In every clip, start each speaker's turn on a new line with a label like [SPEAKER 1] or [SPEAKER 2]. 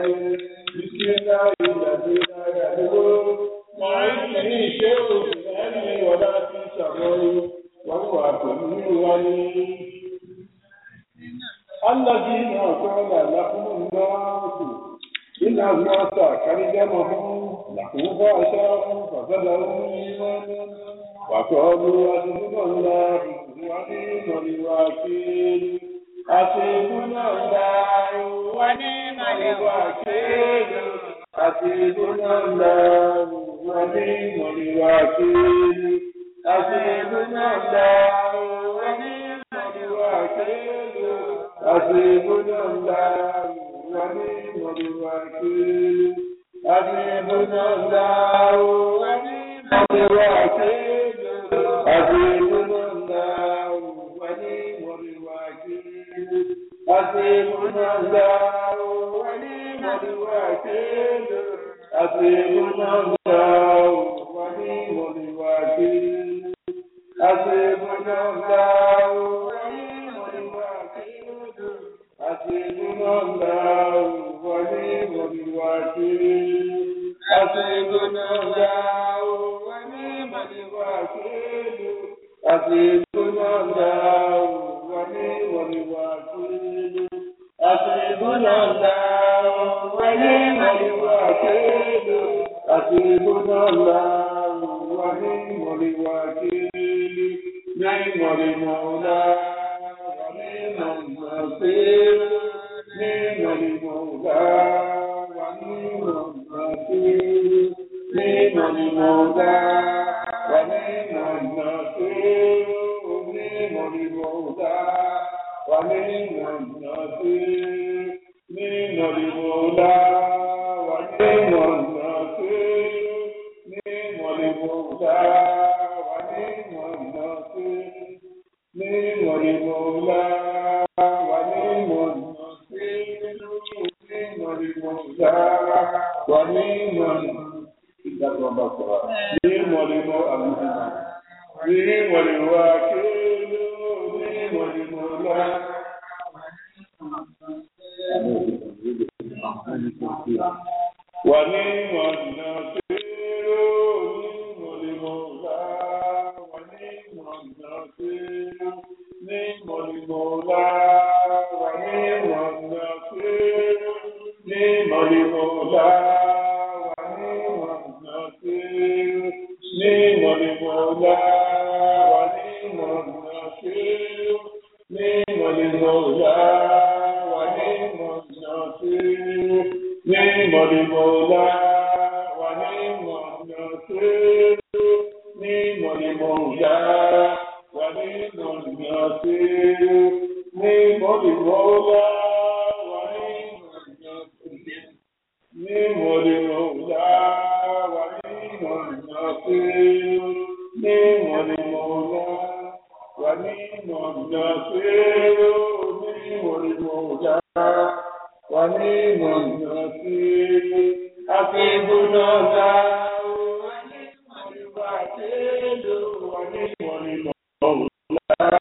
[SPEAKER 1] الرحيم بسم الله الذي لا يضر مع اسمه شيء في العلم ولا في الشر وهو سميع عليم الذين قال لهم الناس إن الناس كرجمهم لهم فأشار فزادهم إيمانا وقالوا حسبنا الله ونعم الوكيل حسبنا الله ونعم الوكيل حسبنا الله ونعم الوكيل حسبنا الله ونعم الوكيل حسبنا الله ونعم الوكيل حسبنا الله ونعم الوكيل حسبنا الله ونعم الوكيل حسبنا الله ونعم الوكيل حسبنا الله ونعم الوكيل حسبنا الله ونعم الوكيل حسبنا الله ونعم الوكيل حسبنا الله ونعم الوكيل حسبنا الله ونعم الوكيل حسبنا الله ونعم الوكيل حسبنا الله ونعم الوكيل نعم المولى ونعم النصير نعم المولى ونعم النصير نعم المولى ونعم النصير نعم المولى ونعم النصير نعم المولى ونعم النصير نعم المولى ونعم النصير نعم المولى ونعم النصير نعم المولى ونعم نعم المولى نعم الوكيل نعم المولى ونعم النصير نعم المولى ونعم النصير نعم المولى ونعم النصير نعم المولى ونعم النصير نعم المولى ونعم النصير نعم المولى ونعم النصير نعم المولى ونعم النصير نعم المولى ونعم النصير نعم المولى ونعم النصير نعم المولى ونعم النصير نعم المولى ونعم النصير نعم المولى ونعم النصير حسبنا الله ونعم الوكيل ونعم المولى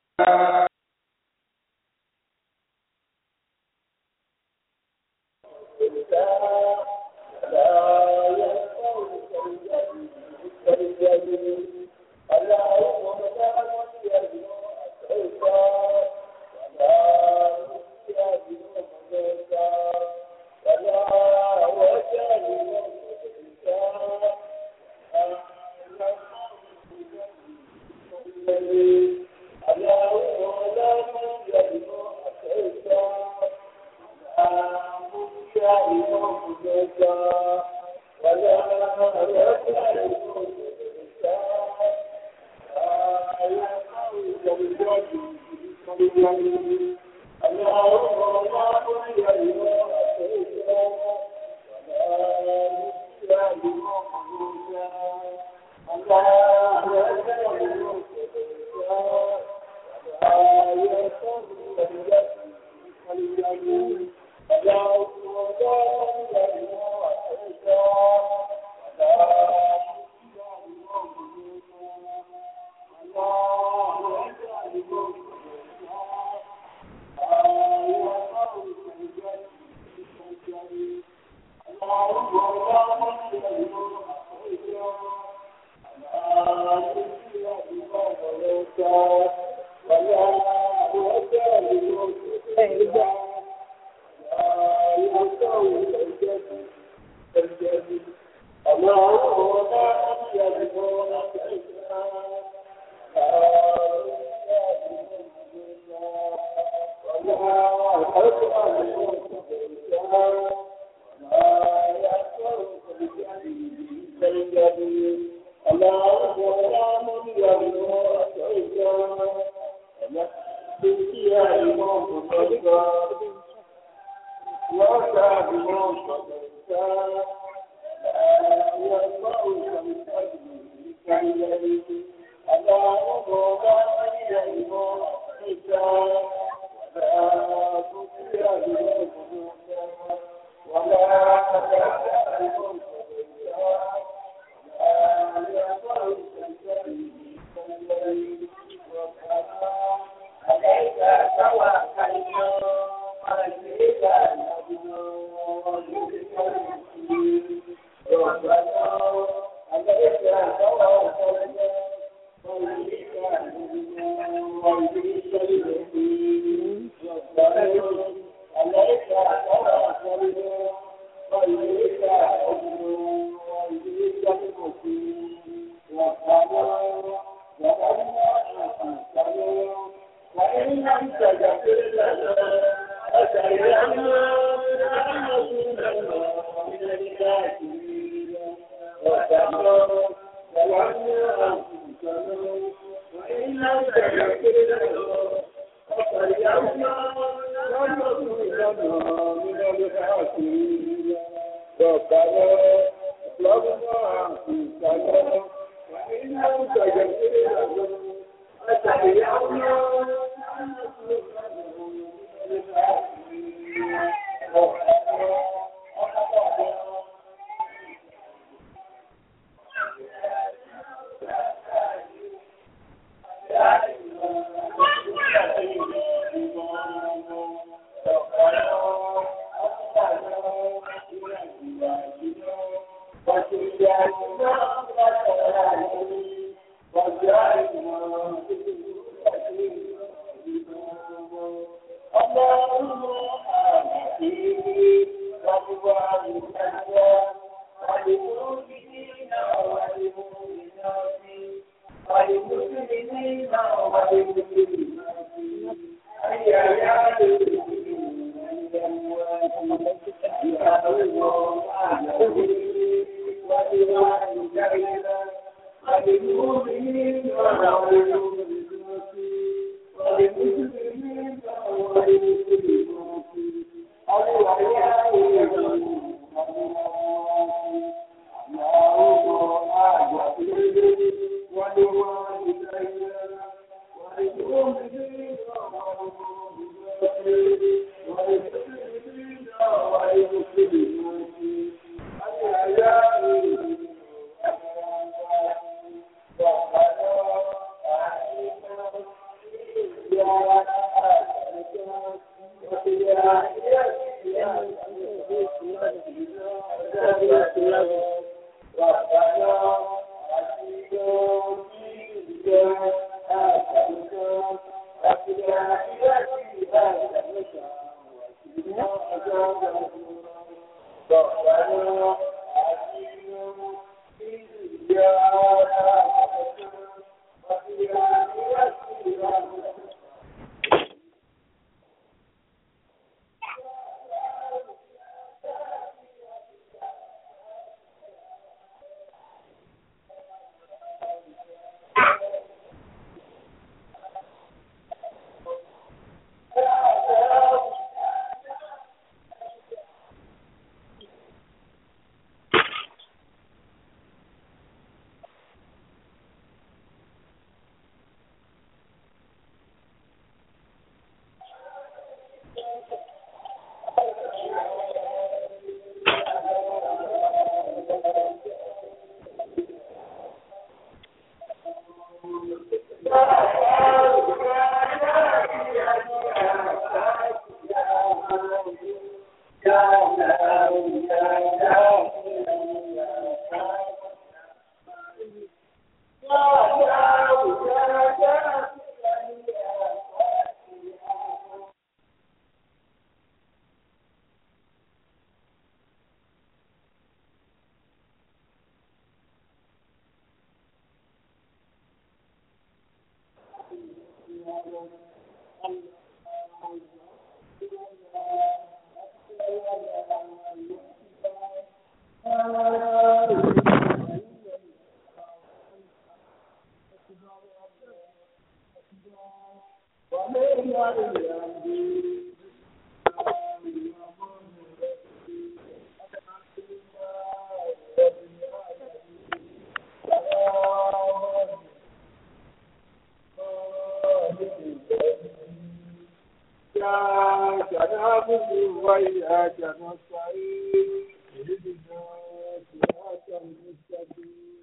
[SPEAKER 1] وإياك نستعين اهدنا صراط المستقيم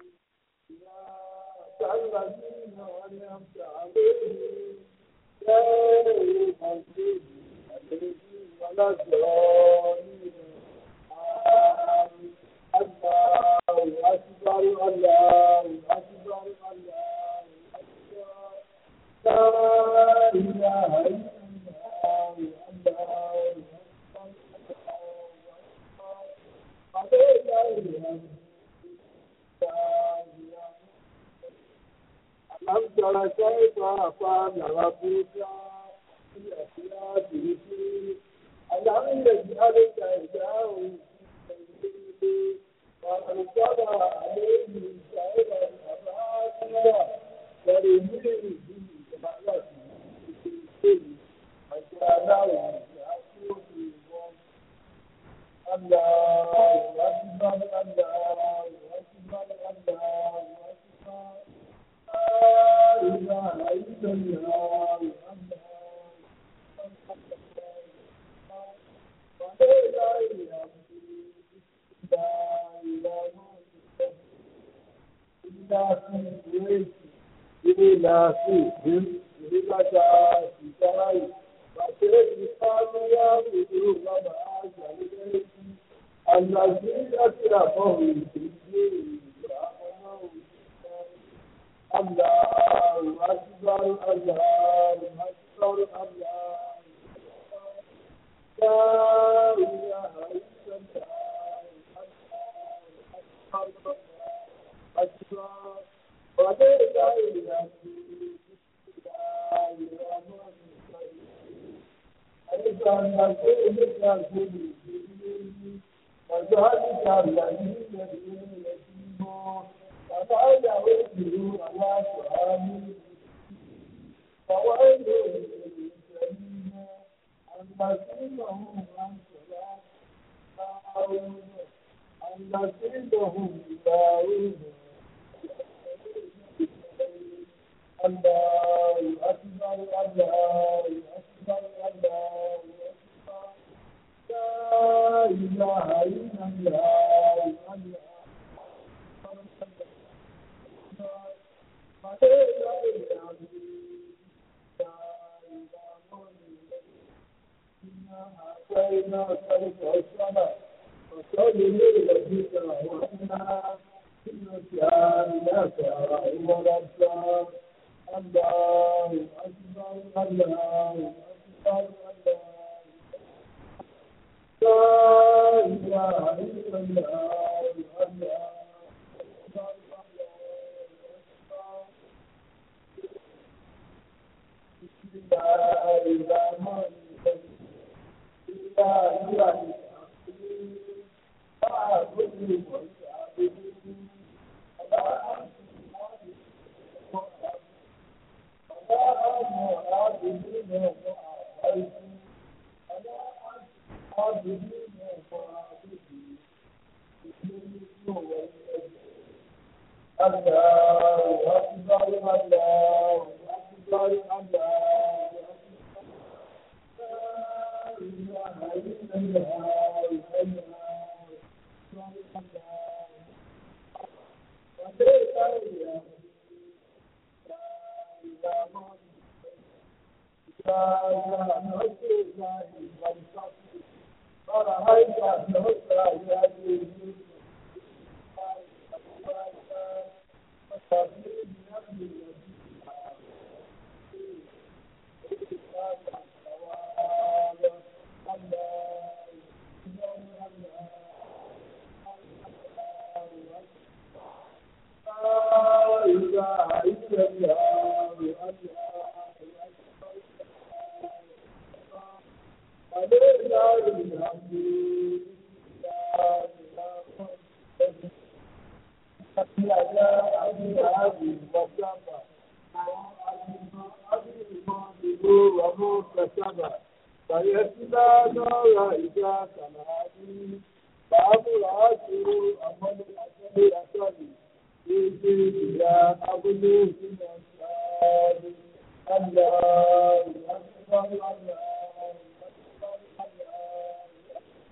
[SPEAKER 1] صراط الذين أنعمت عليهم غير المغضوب عليهم ولا الضالين آمين الله أكبر الله أكبر الله أكبر لا إله إلا الله الله ألم تر كيف فعل ربك بأسياده ألم يجعل كيده وأرسل عليهم سائر الأباطيل ترميهم بالجبال فجعلهم يأكلون الله أكبر الله أكبر الله أكبر لا إله إلا الله الله إلى فيهم إلى شاي فكيف قالوا يا بدو وما أجل الذين أسرفوا في الدين الله أكبر الله أكبر الله لا إله إلا الله أكبر أكبر ولله الحمد وذلك الذي يدعون يتيمون ولا يعود على سؤال فويل للمسلمين الذين هم عن صلاة الذين هم يدعون الله أكبر الله أكبر الله أكبر لا إله إلا الله الله وصل لربك وحنا إنك أنك هو الأبصار الله أكبر الله أكبر الله لا إله إلا الله الله أكبر الله بسم الله الرحمن الرحيم إلا إله فاعبدوا واستعبدوا ولا أنتم الله أكبر الله أكبر الله لا إله إلا الله الله فيسلى نار إذا تنادي فأمرأته أمل أجل أجل في يا أبني من الشاد الله أكبر الله أكبر الله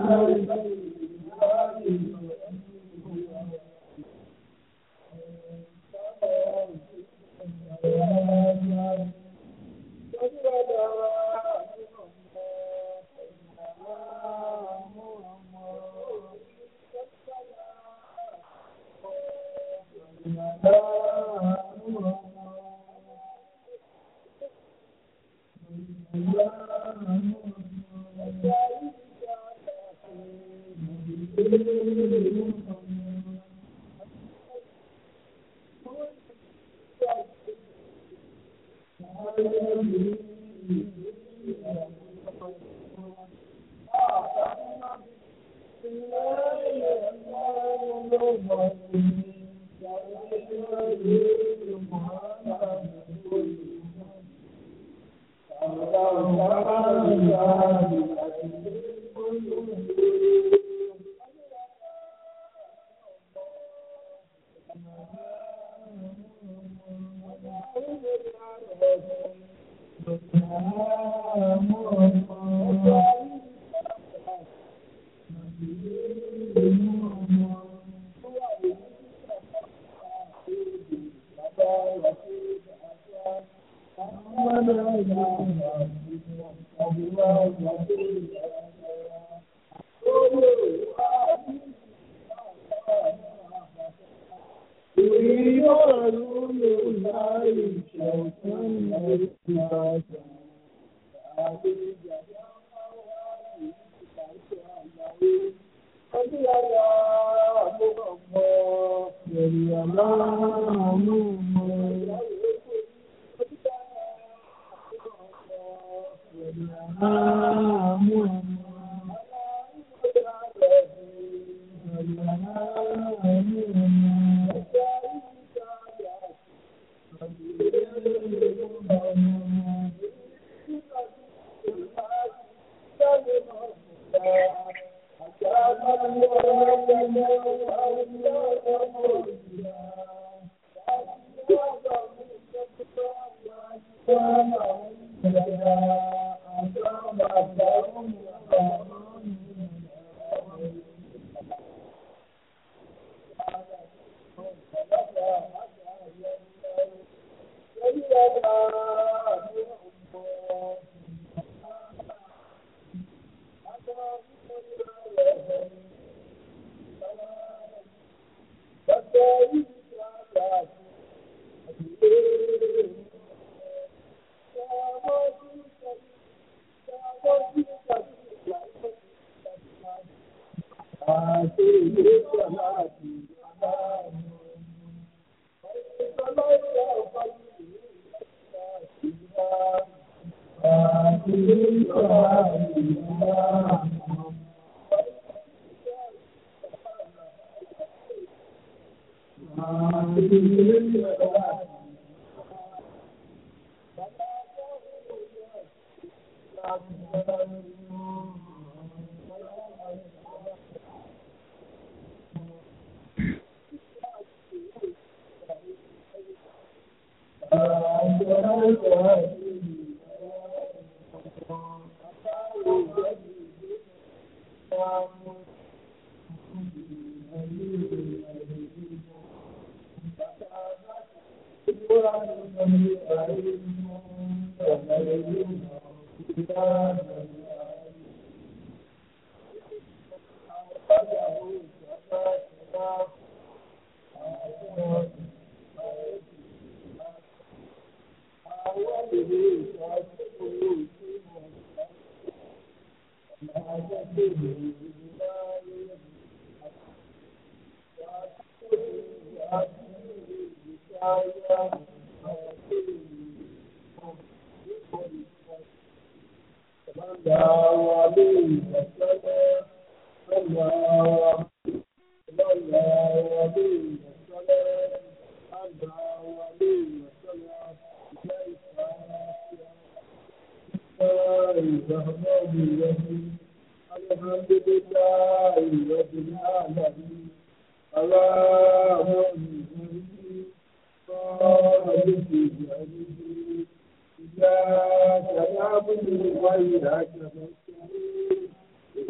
[SPEAKER 1] إِذَا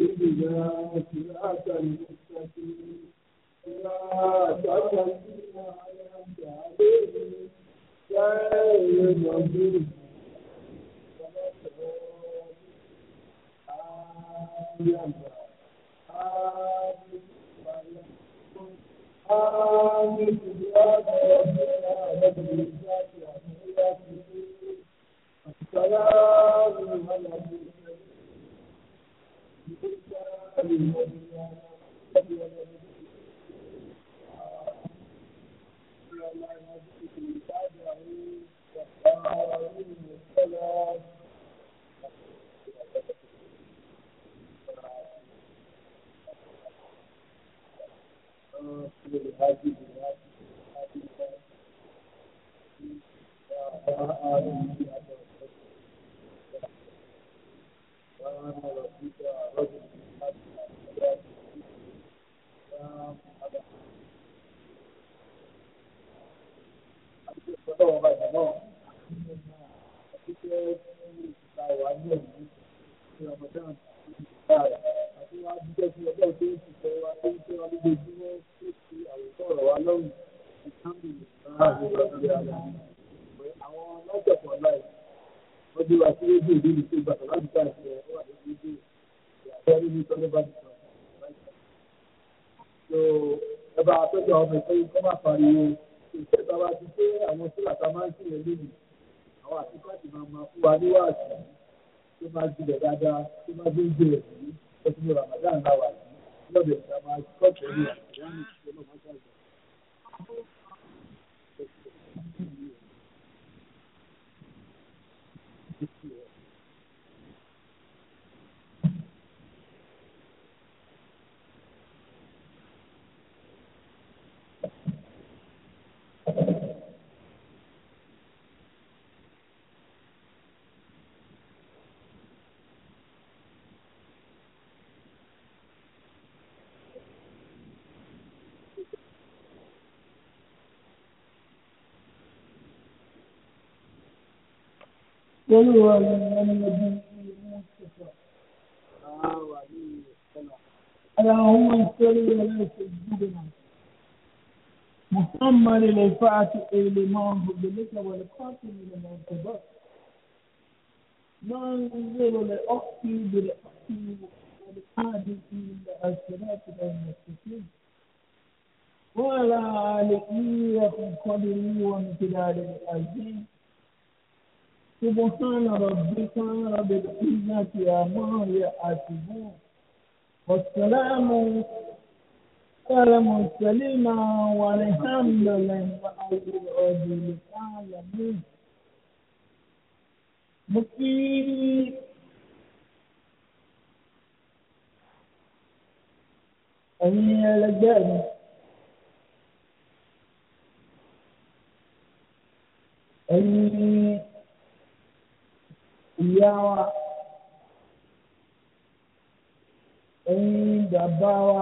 [SPEAKER 1] صراط المستقيم لا تقل على عليهم غير المغضوب olúwa ni ẹni ọdún mustapha اللهم صل على سيدنا محمد الفاتح لما هدلك والقاتل لما سبق منزل لأختي بالأختي والحادث إلى الصراط المستقيم وعلى آله وقدره وامتداد العزيز سبحان ربك رب العزة عما يصفون والسلام على المرسلين والحمد لله رب العالمين mo kí ẹ̀yin ẹlẹgbẹ́ mi ẹ̀yin ìyá wa ẹ̀yin bàbá wa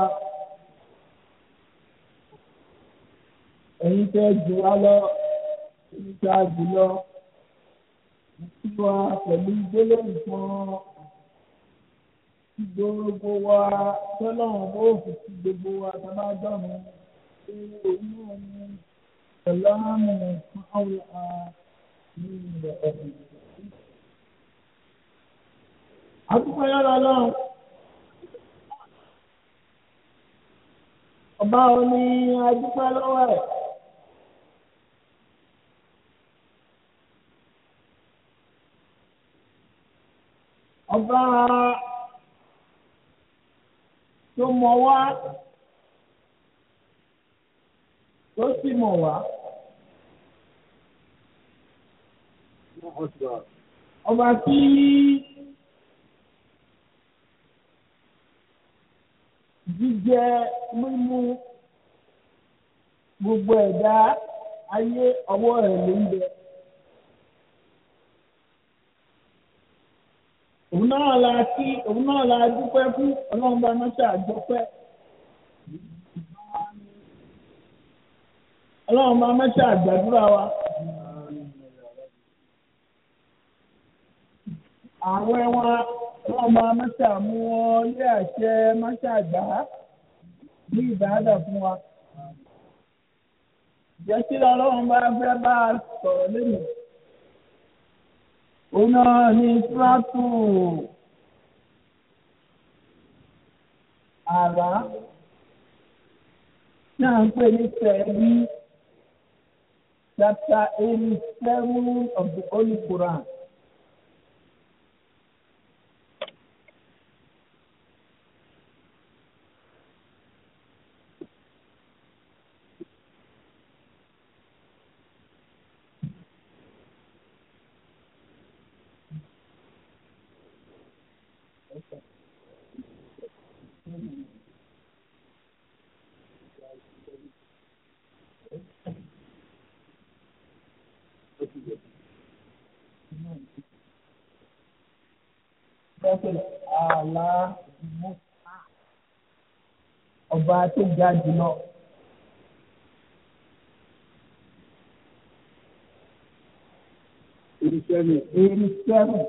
[SPEAKER 1] ẹ̀yin tẹ́ jù wá lọ ẹ̀yin tẹ́ a jù lọ kí wa pẹ̀lú gbólóhùn kan tí gbogbo wa tọ́lọ́run ó fi sí gbogbo wa tá a bá dọ̀rùn pé òun náà ní pẹ̀lú àmì fún àwọn ní ilẹ̀ ọ̀gbìn. Àdúgbò yára lọ́run. Ọba ò ní adúpẹ́ lọ́wọ́ ẹ̀. Ọba tó mọ̀ wá tó sì mọ̀ wá. Ọba tí jíjẹ mímú gbogbo ẹ̀dá ayé ọwọ́ rẹ̀ ló ń bẹ. òun náà la kí òun náà la dúpẹ́ fún ọlọ́run bá mọ́ṣẹ́ àjọpẹ́. ọlọ́run bá mọ́ṣẹ́ àgbàdúrà wa. ààrẹ wa
[SPEAKER 2] wọ́n máa máṣá mú wọn lé àṣẹ máṣá gbà á ní ìbáàdà fún wa. Jẹ́ kí ọlọ́run bá fẹ́ bá a sọ̀rọ̀ lẹ́nu. Òun náà ní Tíráàtù àrá náà ń pè ní Sẹ́ẹ̀bí chapter eighty seven of the Holy Quran. Prophet Allah Musa ọba tó ga jùlọ.
[SPEAKER 1] Ìṣẹ́ni.
[SPEAKER 2] Eighty seven.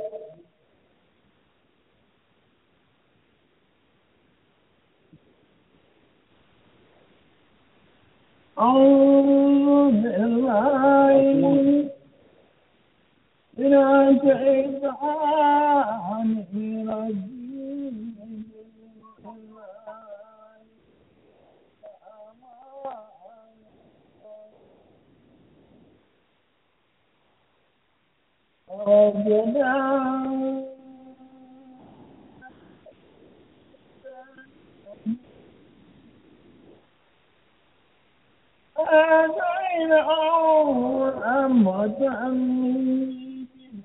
[SPEAKER 2] أعوذ بالله من الشيطان الرجيم ربنا آتينا أمة من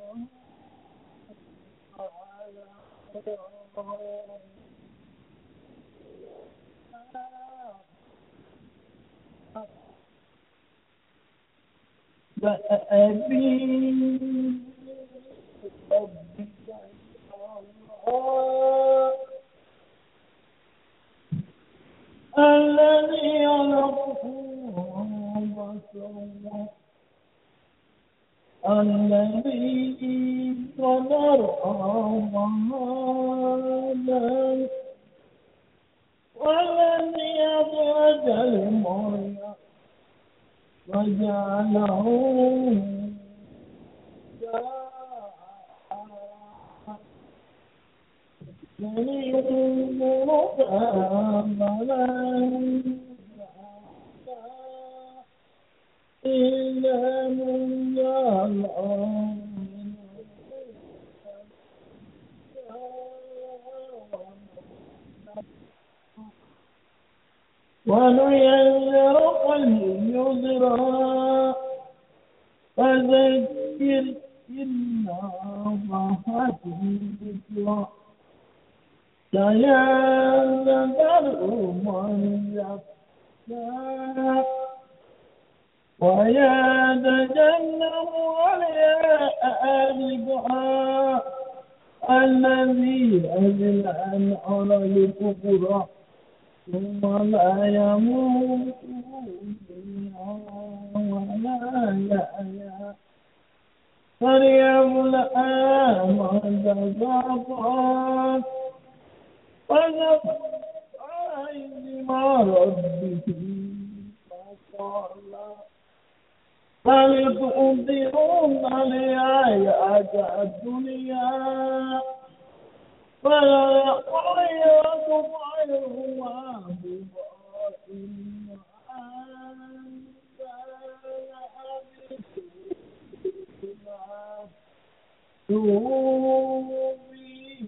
[SPEAKER 2] فأبي ربك الذي خلقه بصره الذي قدر وهذا والذي أخرج المرء وجعله ينظر أملا إلا من يعلم ونيسرك لليسرى فذكر إن نفعت الذكرى سيذكر من يخشى ويتجنب الأبقى الذي أذل عن على الكبرى ثم لا يموت فيها ولا يحيا فليبلع من تزكى فذكر ما ربه فصلى بل تؤثرون الحياة الدنيا فالآخرة خير وأبقى إن أنت توبي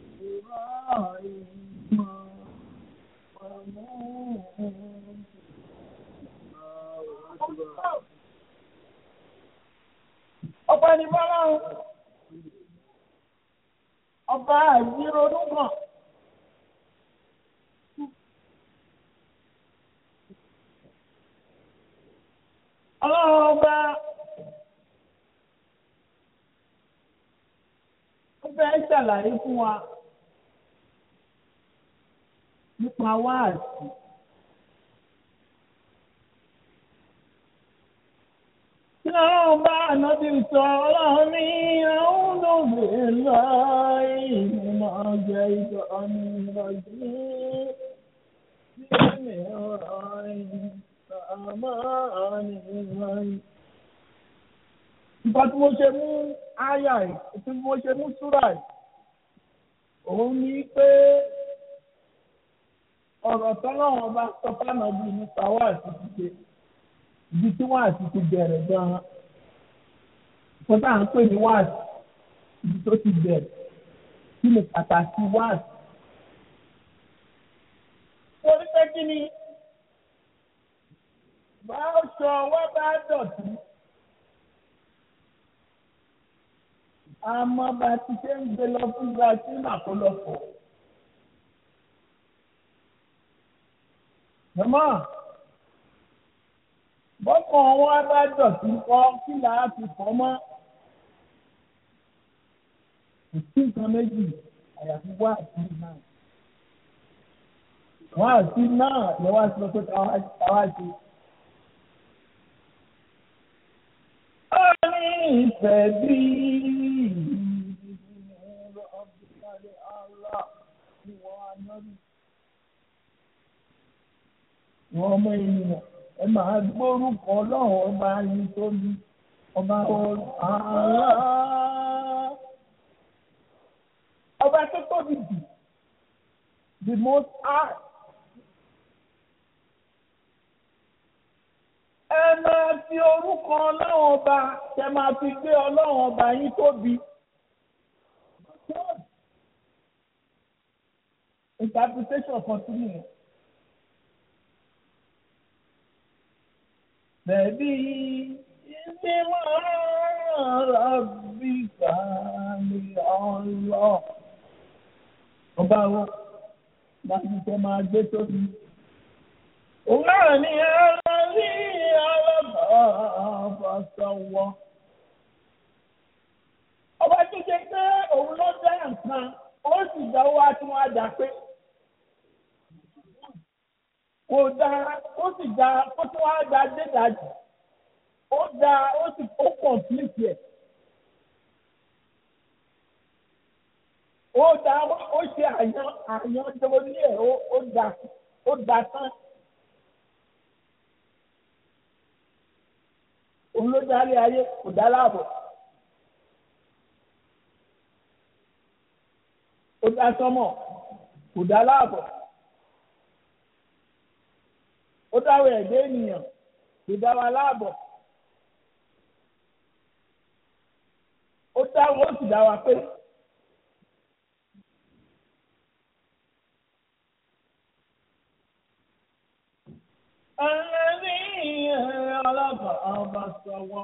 [SPEAKER 2] إبراهيم ọba ní bọ́lá ọba àìsíronú kan. ọlọ́run ọba ó fẹ́ ṣàlàyé fún wa nípa wáàsí. Tí ọlọ́run bá ànábì sọ ọlọ́run ní àwọn olóògbé láì mọ̀ الرجيم بسم الرحمن الرحيم Nǹkan tí mo ṣe mú áyà yìí, tí mo ṣe mú súrà yìí, òun ni pé ọ̀rọ̀ tọ́lọ́wọ́n bá sọ fánà bíi nípa wá àti ṣíṣe ibi tí wá àti ti bẹ̀rẹ̀ gan-an. Nǹkan tá à ń pè ní wá àti ibi tó ti bẹ̀rẹ̀ kí ni pàtàkì wá àti. Torí pé kí ni bá ṣọ wá bá dọ̀tí. àmọ́ bá ti ṣe ń gbé lọ fún brazil àkọlọ́pọ̀. Mọ̀mọ́, bọ́kàn wọn bá dọ̀tí kọ́ kí làá fi fọ́ mọ́. Kò sí nǹkan méjì àyàfi wá àti náà. Wọ́n àti náà lọ wá sí pé káwá ṣe. Ó ní ìfẹ́ bíi. Wọ́n ọmọ ènìyàn ẹ máa gbórúkọ ọlọ́run ọba yìí tó bí ọba ààrá. Ọba tó tóbi jù the most high. Ẹ máa fi orúkọ ọlọ́run ọba ṣe máa fi gbé ọlọ́run ọba yìí tóbi. Interpretation continue. Bẹ̀bí ìdí máa rábì kàní ọlọ́. Ọba wo láti tẹ máa gbé tóbi. Òun náà ní ẹ̀rọ rí ọlọ́bàá sọ̀wọ́. Ọba tó ṣe pé òun ló dá nǹkan, ó sì dáwọ́ á tún wá dà pé kò dáa ó sì dáa ó tún wá dáa dédàjì ó dáa ó sì ó kọ̀ǹpìlìtì ẹ̀. ó dáa ó ṣe àyàn àyàn jọwọ́ ní ẹ̀ ó dáa ó dáa tán. òun ló darí ayé kò dá láàbọ̀. ó dá sọ́mọ̀ kò dá láàbọ̀. ó dáwọ́ ẹ̀dẹ́ ènìyàn kò dá wa láàbọ̀. ó dáwọ́ ó sì dá wa pé. ẹlẹ́rìí ọlọ́pàá ọba sọ̀wọ́.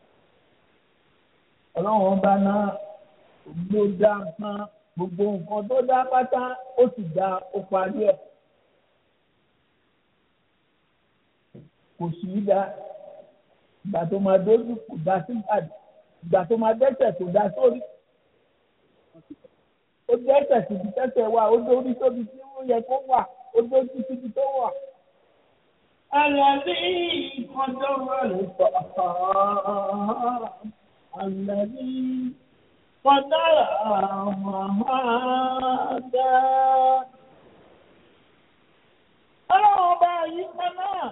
[SPEAKER 2] ọlọ́run ọba náà ló dá nǹkan gbogbo nǹkan tó dá pátá ó sì dá ó parí ẹ̀. kò sí í dá ìgbà tó máa dójú kò dá sí ìgbàdì ìgbà tó máa dẹ́sẹ̀ kò dá sórí. ó dẹ́sẹ̀ síbi tẹ́sẹ̀ wà ó dórí tóbi tí ó yẹ kó wà ó dójú síbi tó wà. الذي قدر الفقر الذي قدر مهادا ọlọ́run ọba yìí kan náà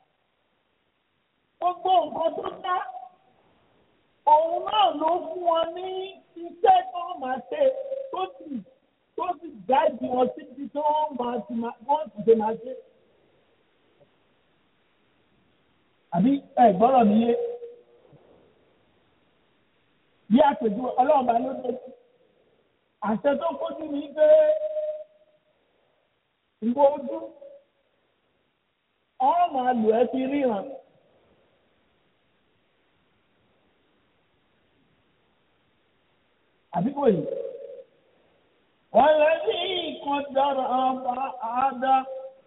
[SPEAKER 2] gbogbo nǹkan tó dá òun náà ló fún wọn ní iṣẹ́ tó máa ṣe tó sì tó sì gáàdì wọn síbi tó máa ti wọ́n ti ṣe máa ṣe. àbí ẹ gbọ́dọ̀ níyé bí àpèjú ọlọ́run bá ló dé àṣẹ tó kójú ní pé ìwọ ojú ọ máa lò ẹ́ fi ríran. àbí kò yìí wọ́n lè ní nǹkan dára ọba àádá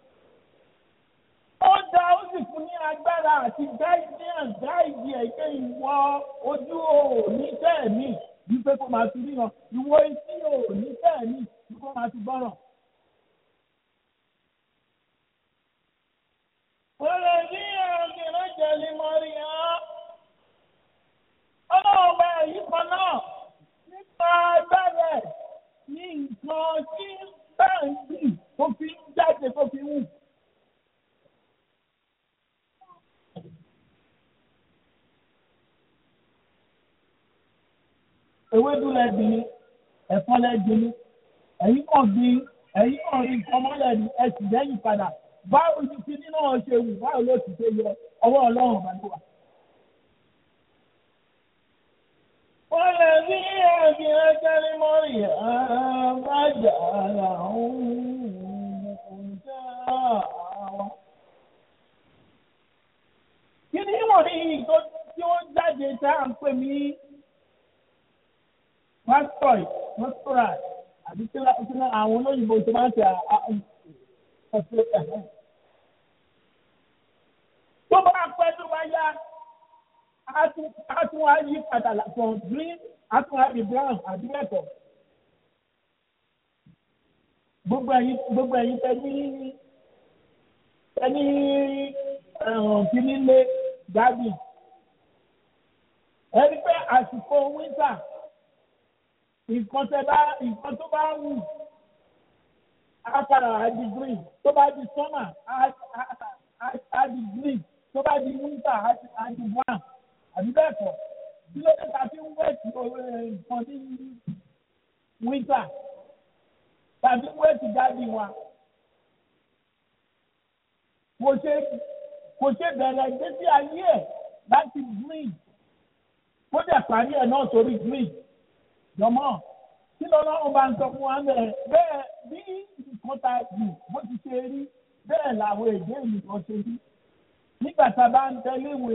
[SPEAKER 2] ó dá ó sì fún ní agbára àti gáìdì hàn gáìdì ẹ̀jẹ̀ ìwọ ojú òní tẹ̀mí wípé kó máa fi ríran ìwọ etí òní tẹ̀mí wípé kó máa fi gbọ́ràn. Wọ́lẹ̀ ní ọ̀gẹ̀rẹ̀ jẹ̀lì mọ́rí hàn. Ọlọ́run bá èyí kan náà nípa agbára ẹ̀ ní nǹkan tí báńkì ewédú lẹ gbìn ní ẹ̀fọ́ lẹ gbìn ní ẹ̀yin kàn gbìn ẹ̀yin kàn rí nǹkan mọ́lẹ̀ ní ẹ̀sìn lẹ́yìn padà báwo ni kí nínú ọ̀ ṣe wù báwo ló ti ṣe yọ ọwọ́ ọlọ́run bá ló wà. wọ́n lè ní ẹ̀mí ẹgbẹ́ ní mọ́rì àbájá làwọn ọ̀já àwọn. kí ni wọ́n ní ìtò tí ó jáde tá à ń pè ní pásítọ̀ pásítọ̀rà àbí tí àwọn olóyìnbó tó máa ń ṣe ọ̀sẹ̀ ẹ̀hẹ́. tó bá pẹ́ tó bá yá a tún wá yí padà from green a tún wá di brown àbí ẹ̀kọ́. gbogbo ẹ̀yin gbogbo ẹ̀yin tẹ ní tẹ ní kíní lé gabi. ẹni pé àsìkò winter nǹkan tẹ bá nǹkan tó bá wù á padà á di green tó bá di summer á di green tó bá di winter á di brown àbí bẹ́ẹ̀ kọ́ tí ló dé ta fi ń wẹ̀tì nǹkan ní winter tàbí wẹ̀tì gáàdì wa kò ṣe kò ṣe bẹ̀rẹ̀ ìgbésí ayé ẹ̀ láti green kó dẹ̀ parí ẹ̀ náà sórí green jọmọ́ kí lọ́lọ́run bá ń sọ fún wa bẹ́ẹ̀ bẹ́ẹ̀ bí nǹkan ta jù bó ti ṣe rí bẹ́ẹ̀ làwọn èdè nìkan ṣe rí nígbà tá a bá ń tẹ́lé ìwé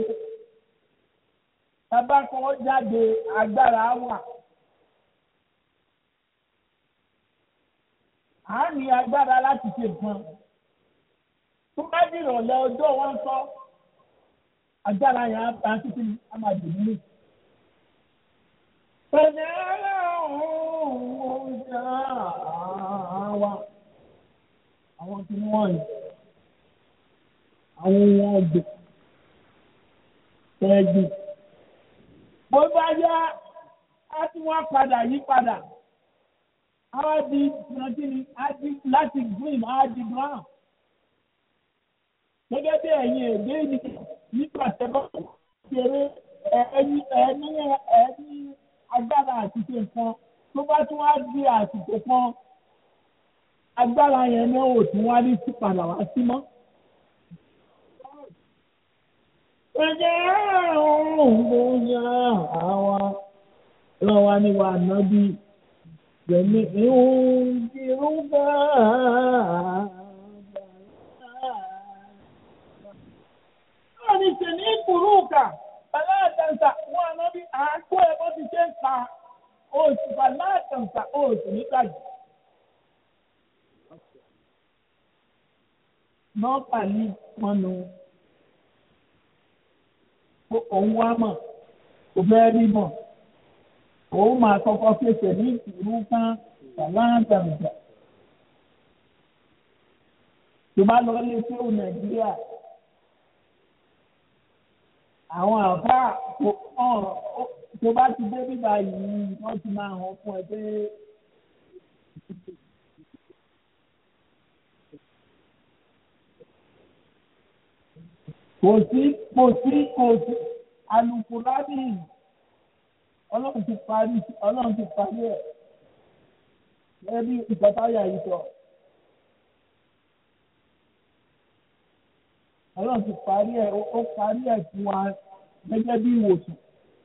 [SPEAKER 2] bàbá kan jáde agbára wà. a ní agbára láti ṣe nǹkan. tó bá di ìrọ̀lẹ́ ọjọ́ wọn sọ agbára yẹn á títí a máa dùn nílé. pẹ̀lú ọlọ́run ọjà wa àwọn tí wọ́n yìí àwọn ohun ọ̀gbìn tẹ́gbìn bó bá yá á tún wá padà yí padà á di nàìjíríì á di láti green á di brown gẹ́gẹ́ bí ẹ̀yin èdè ni nígbà tẹ́lẹ̀ ṣeré ẹni ẹni ẹni agbára àti ṣe nǹkan tó bá tún wá di àsìkò kan agbára yẹn náà ò tún wá ní sí padà wá sí mọ́. Ẹ̀jẹ̀ ọ̀hún bóyá àwa lọ́wọ́ ni wà nábì gbẹ̀mí ìhun ìrúbà. Wọ́n ní ṣe ní kùrúùkà, aláàtàǹtà wọn nábì àákó ẹ̀ bó ti ṣe ń ka oṣù aláàtàǹtà oṣù nígbàjì. Nọ́ọ̀pà ní pọnù òun wá mọ̀ kò fẹ́ rí mọ̀ òun máa kọ́kọ́ fèsì ní ìlú kan ṣàlàǹtàǹtà. tó bá lọ lé fíìmù nàìjíríà àwọn àbá tó bá ti dé bíbá yìí wọ́n ti máa hàn fún ẹ pé. kò sí kò sí kò sí alukurani ọlọ́run ti parí ọlọ́run ti parí ẹ̀ ẹbí ìpàtàyà yìí sọ ọlọ́run ti parí ẹ̀ ó parí ẹ̀ fún wa gẹ́gẹ́ bí ìwòsàn.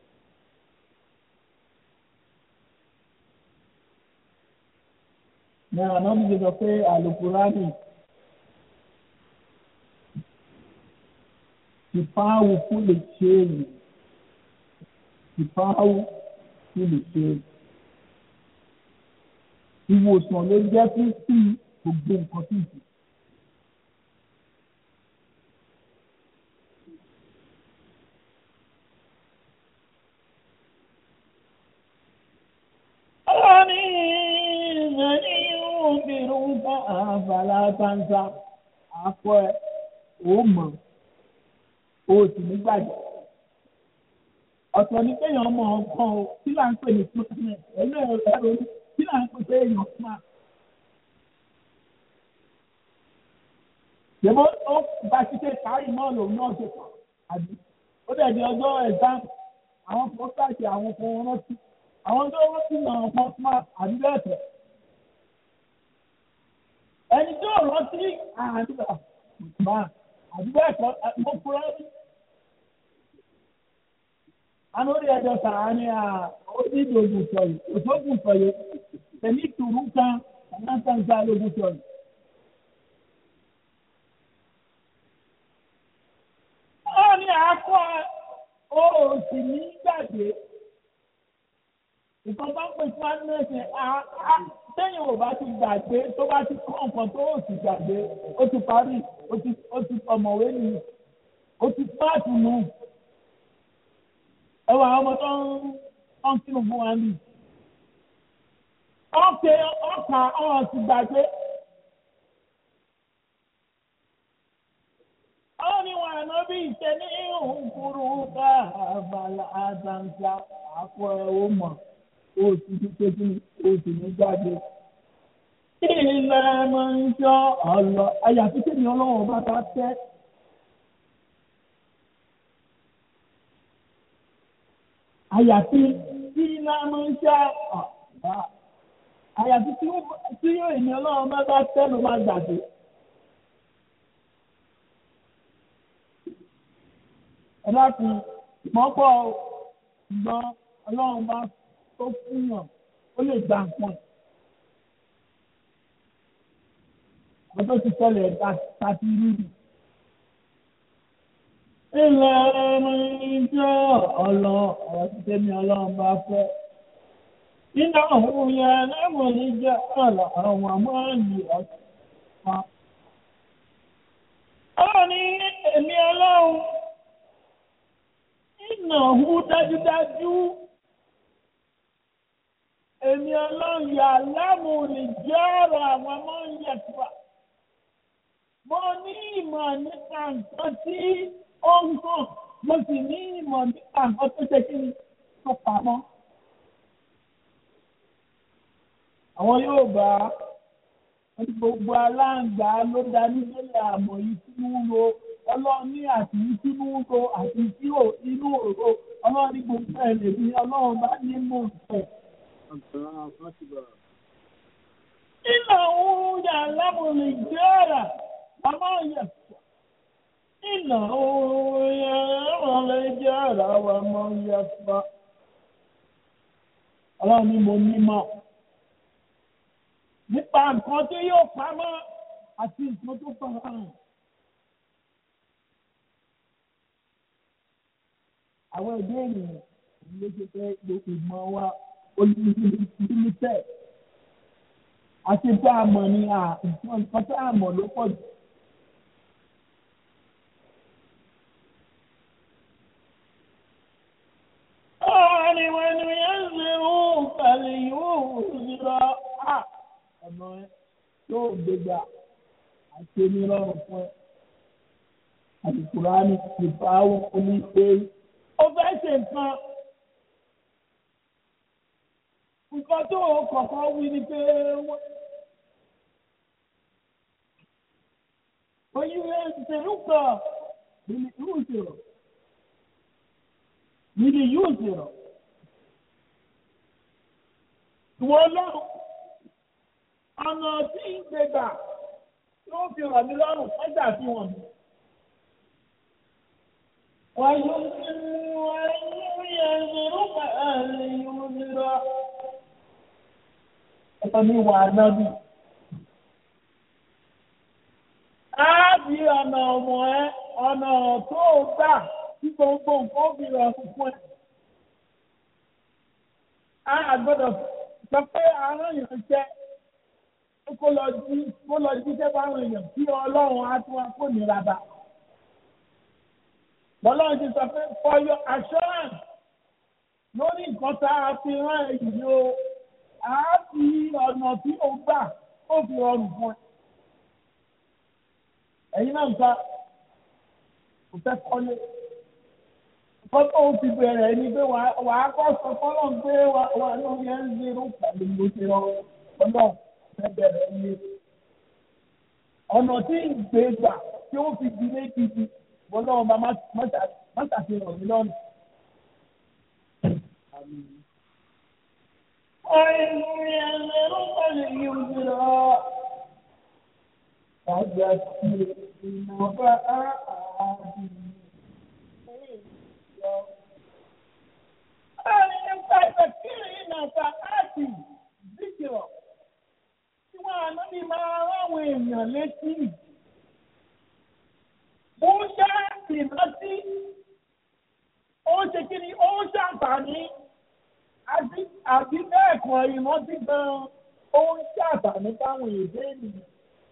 [SPEAKER 2] ní àná mi sọ pé alukurani. kipawu kule cheni kipawu kule cheni ìwòsàn ló jẹ́ fún sí gbogbo nǹkan tó jù. ọlọ́ni ìrìnàní yóò bèrè ń bá àbàlá bàǹsà àpọ̀ ẹ̀ ó mọ̀ o sì ní gbàgbọ́. ọ̀sọ̀ ni kéèyàn mọ ọgbọ́n o kí là ń pè ní smartness ẹ̀lú ẹ̀rọ kí là ń pè pé èèyàn smart. Ṣèbó ó bá ti ṣe kárí náà lòun náà ṣe kàn àbí ó dẹ̀ di ọjọ́ exam àwọn fọ́sáàtì àwọn kan rántí àwọn tó wọ́n ti nà ọ̀pọ̀ smart àbí bẹ́ẹ̀ tẹ̀. ẹni tó rántí àdúrà smart àbí bẹ́ẹ̀ tọ́ mo fura rí. àwọn orí ẹjọ́ sàrà ni ó ní ìdògùn sọ̀yì òṣògùn sọ̀yì tẹ̀mí tùrú kan ànáńtàǹtà lógún sọ̀yì. ó ní àákọ́ òsì ní gbàgbé nǹkan bá ń pè fún adúlẹ̀sẹ̀ sẹ́yìn ò bá ti gbàgbé tó bá ti kọ́ nǹkan tó ò sì gbàgbé ó ti parí ó ti ọ̀mọ̀wé nù ó ti pààtì nù ẹ wà ọmọ tó ń kírun fún wa nì. ọ̀kẹ́ ọ̀kà ọ̀hún ti gbàgbé. àwọn ni wọn àná bí ìṣe ní ìhùn kúrú ká àbàlà àdàǹsà àpò ẹ̀wọ̀ mọ̀ ó ti fi péjú ó sì ní jáde. ilẹ̀ máa ń jọ ọ̀lọ́ àyàfi tèmi ọlọ́run bá bá tẹ́. àyàfi tí iná máa ń ṣá ọ̀bá àyàfi tí yóò èmi ọlọ́run bá bá tẹ́ ló máa gbàgbé. ẹ láti mọ́pọ̀ ṣùgbọ́n ọlọ́run bá tó fúnyàn ó lè gba nǹkan. àwọn tó ti tẹ́lẹ̀ tàbí rírì. ilẹ̀ ọmọ ìjọ ọlọ ọ̀rọ̀ ti tẹ́mi ọlọ́run bá fẹ́. iná òun yẹn lẹ́wọ̀n ní jẹ́ ọ̀lọ̀ àwọn àmọ́ọ̀lì ọ̀sán. ọ̀rọ̀ ní èmi ọlọ́run ìnáwó dájúdájú èmi ọlọ́run yà lámù lè jẹ́ ọ̀rọ̀ àwọn ọmọ ìyẹ̀fà. mo ní ìmọ̀ nípa nǹkan tí ó ń hàn mo sì ní ìmọ̀ nípa nǹkan tó ṣe kí ni tó pamọ́. àwọn yóò bá gbogbo aláǹgbá ló dá nílé àmọ̀ yìí sínú ro ọlọ́run ní àti sínú ro àti tí ò inú òro ọlọ́run ní gbogbo ẹ̀ lè fi ọlọ́run bá ní mọ̀ ẹ̀. Nínú òun yà lámùlì jẹ́rà, àmọ́ yẹ. Nínú òun yà lámùlì jẹ́rà, àmọ́ yẹ fa. Ọlọ́run ní mo ní mọ̀. Nípa nǹkan tí yóò pamọ́ àti nǹkan tó fara hàn. Àwọn ẹ̀dá ènìyàn ló ṣe fẹ́ gbogbo ìmọ̀ wa olùdílítẹ̀ àti tá a mọ̀ ní nǹkan tá a mọ̀ ló pọ̀ jù. Ọ̀rọ̀ wọn ni yẹn ń zèrú pẹ̀lú yóò zèrọ à ọ̀nà yóò gbégbá àti onírọ̀rùn fún ẹ. Àdìkùránì ìfàwọ̀ oníṣe. Ó fẹ́ ṣe nǹkan. nǹkan tó kọ̀ọ̀kan wí ni pé oyin ìṣèlú kan níbi yóò ṣèrò níbi yóò ṣèrò ìwọ ọlọ́run ọ̀nà tí ń gbégbà yóò fi rọ̀ mí lọ́rùn ọjà fi wọ̀n mi. Wàyí wàyí ẹ̀rọ pẹ̀lú ìwúrọ̀ ẹ̀tọ́ ní wà nábì. Á bí ọ̀nà ọmọ ẹ ọ̀nà tó gbà tí gbogbo nǹkan ó fi rọ̀ fún ẹ. Á gbọ́dọ̀ sọ pé àwọn èèyàn jẹ́ kó lọ jí kó lọ jí sẹ́ báwọn èèyàn kí ọlọ́run á tún wá kó nira bá. Bọ́lọ́run ti sọ pé for your assurance lórí nǹkan tá a fi rán èyí o a fi ọ̀nà tí o gbà ó fi rọrùn fún ẹ. ẹ̀yin náà nǹkan kò fẹ́ kọ́lé. nǹkan tó o ti bẹ̀rẹ̀ ni pé wà á kọ́ sọ fọ́lọ́ pé wà ló yẹ ń zero pẹ̀lú mo ti rọrùn ọ̀nà fẹ́ bẹ̀rẹ̀ ní. ọ̀nà tí ìgbé gbà tí ó fi di méjì bọ́lá ọba má ṣàfihàn mi lọ́nà. أين ينظر اليسرى فذكر نفعات أين فذكر نفعات ذكرى tí wọ́n àná ní máa ráwọn èèyàn létí ó ń ṣe ìrántí ó ń ṣe kí ni ó ń ṣàǹfààní àbí àbí bẹ́ẹ̀ kan ìrántí gan-an ó ń ṣàǹfààní fáwọn èdè ènìyàn.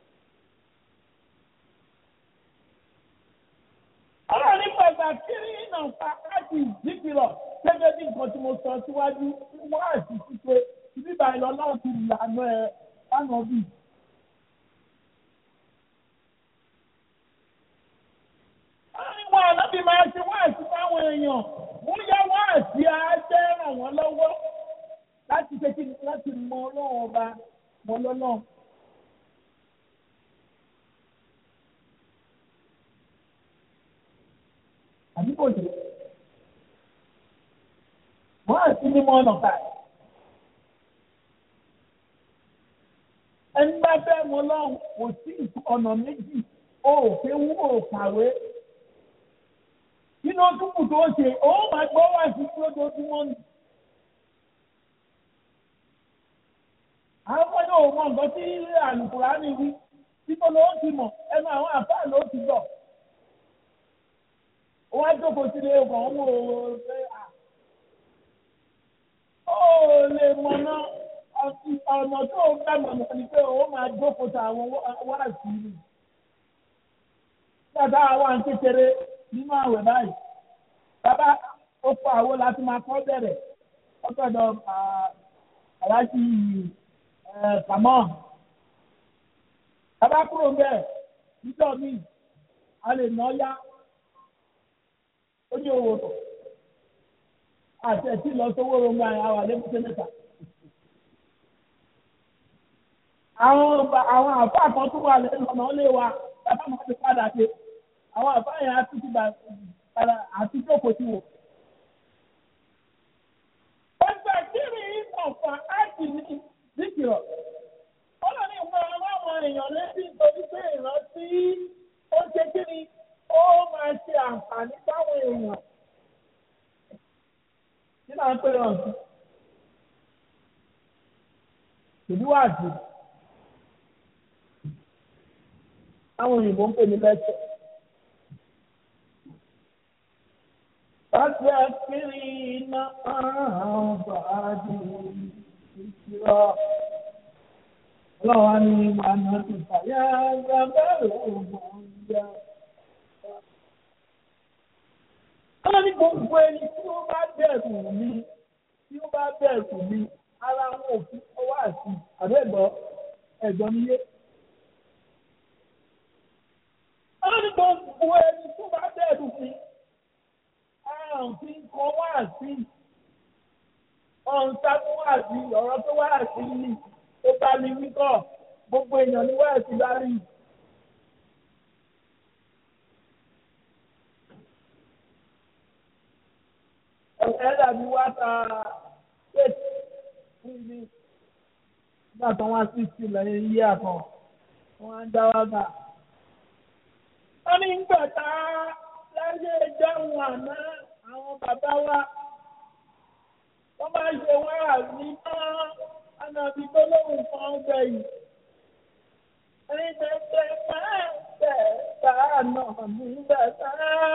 [SPEAKER 2] ọ̀rọ̀ ní pàtàkì náà fa láti ìdíkìlọ̀ gẹ́gẹ́ bí nǹkan tí mo sọ síwájú wá àti ṣíṣe bíbá ìlọ náà ti lànà ẹ̀ lánàá bì. Àwọn àlábì máa ṣe wá àti fáwọn èèyàn wọ́n yá wá àti ajẹ́ ràn wọ́n lọ́wọ́ láti ṣe kí láti mọ ọlọ́run ọba mọ lọ́lọ́run. àbí kò jẹ́ wọ́n á sí mímọ́ ọ̀nà báyìí. ẹni bá fẹ́ mọ lọ́hùn kò sí ọ̀nà méjì ó òfin wú ò kàwé. nínú túbù tó ṣe ó máa gbọ́ wá sí lójoojúmọ́ ni. àwọn ọmọdé ò mọ nǹkan tí àlùkùránì wí títọ́ ló ti mọ̀ ẹnu àwọn àfáà ló ti gbọ́ wọ́n á jókòó sílé ọkọ̀ ọmọ òwò ṣe à. ó lè mọ̀ náà ọ̀nà tó ń gbà mọ̀ náà ni pé ó máa jókòó ta àwọn wáàsí ni. Bàbá wa ń kékeré nínú àwẹ̀ báyìí. Bàbá ó fọ àwo láti máa kọ́ bẹ̀rẹ̀. Ó gbọ́dọ̀ aláṣí kàmọ́. Bàbá kúrò bẹ́ẹ̀ níjọ́ mi, a lè ná yá ó ní owó tọ̀ àti ẹ̀tí lọ sówó ronú àwọn àlébùsẹ̀ mẹ́ta. àwọn àwọn àfa kan tó wà lẹ́nu ọ̀nà ó lé wa bàbá máa ti padà dé àwọn àfa yẹn á tún ti bà padà àti jókòó sí wò. ọgbà kiri ọ̀fà áàtì ní zikirọ̀ ó lọ ní ìwé ọlọ́run èèyàn létí nítorí pé ìrántí ó ṣe kiri ó máa ṣe àǹfààní fáwọn èèyàn. Kí náà ń pè ọ́ sí? Ìdíwájú. Àwọn òyìnbó ń pè ní lẹ́tọ̀. Pàṣẹ kiri iná àǹfààní ìṣirọ́. Ọlọ́wọ́ ni ìmọ̀nà ti fàyà gbàgbẹ́rẹ̀ ògbọ̀n yá. Ọlọ́run ní gbogbo ẹni tí ó bá bẹ̀rù mi tí ó bá bẹ̀rù mi ara wọn ò fi ọwọ́ àti àbẹ́gbọ́ ẹ̀gbọ́n mi yé. Ọlọ́run ní gbogbo ẹni tí ó bá bẹ̀rù mi ara ò fi kọ́ wá sí ọ̀hún sábú wá sí ọ̀rọ̀ tó wá sí ni ó bá mi wí kọ́ gbogbo èèyàn ní wá sí bá rí. ẹ dàbí wá ta ṣéèkì fún mi nígbà tó wá sí ìsìlẹ̀ yíyí àkàn wọ́n á ń dá wá gbà. wọ́n ní gbà tá láyé ìjọhún àná àwọn bàbá wa wọ́n máa ṣe wọ́n àbí tán ànàbí tó lóhùn kan gbẹ̀yìn. ẹni tẹ́tẹ́ máa ń tẹ̀ tá àná nígbà tá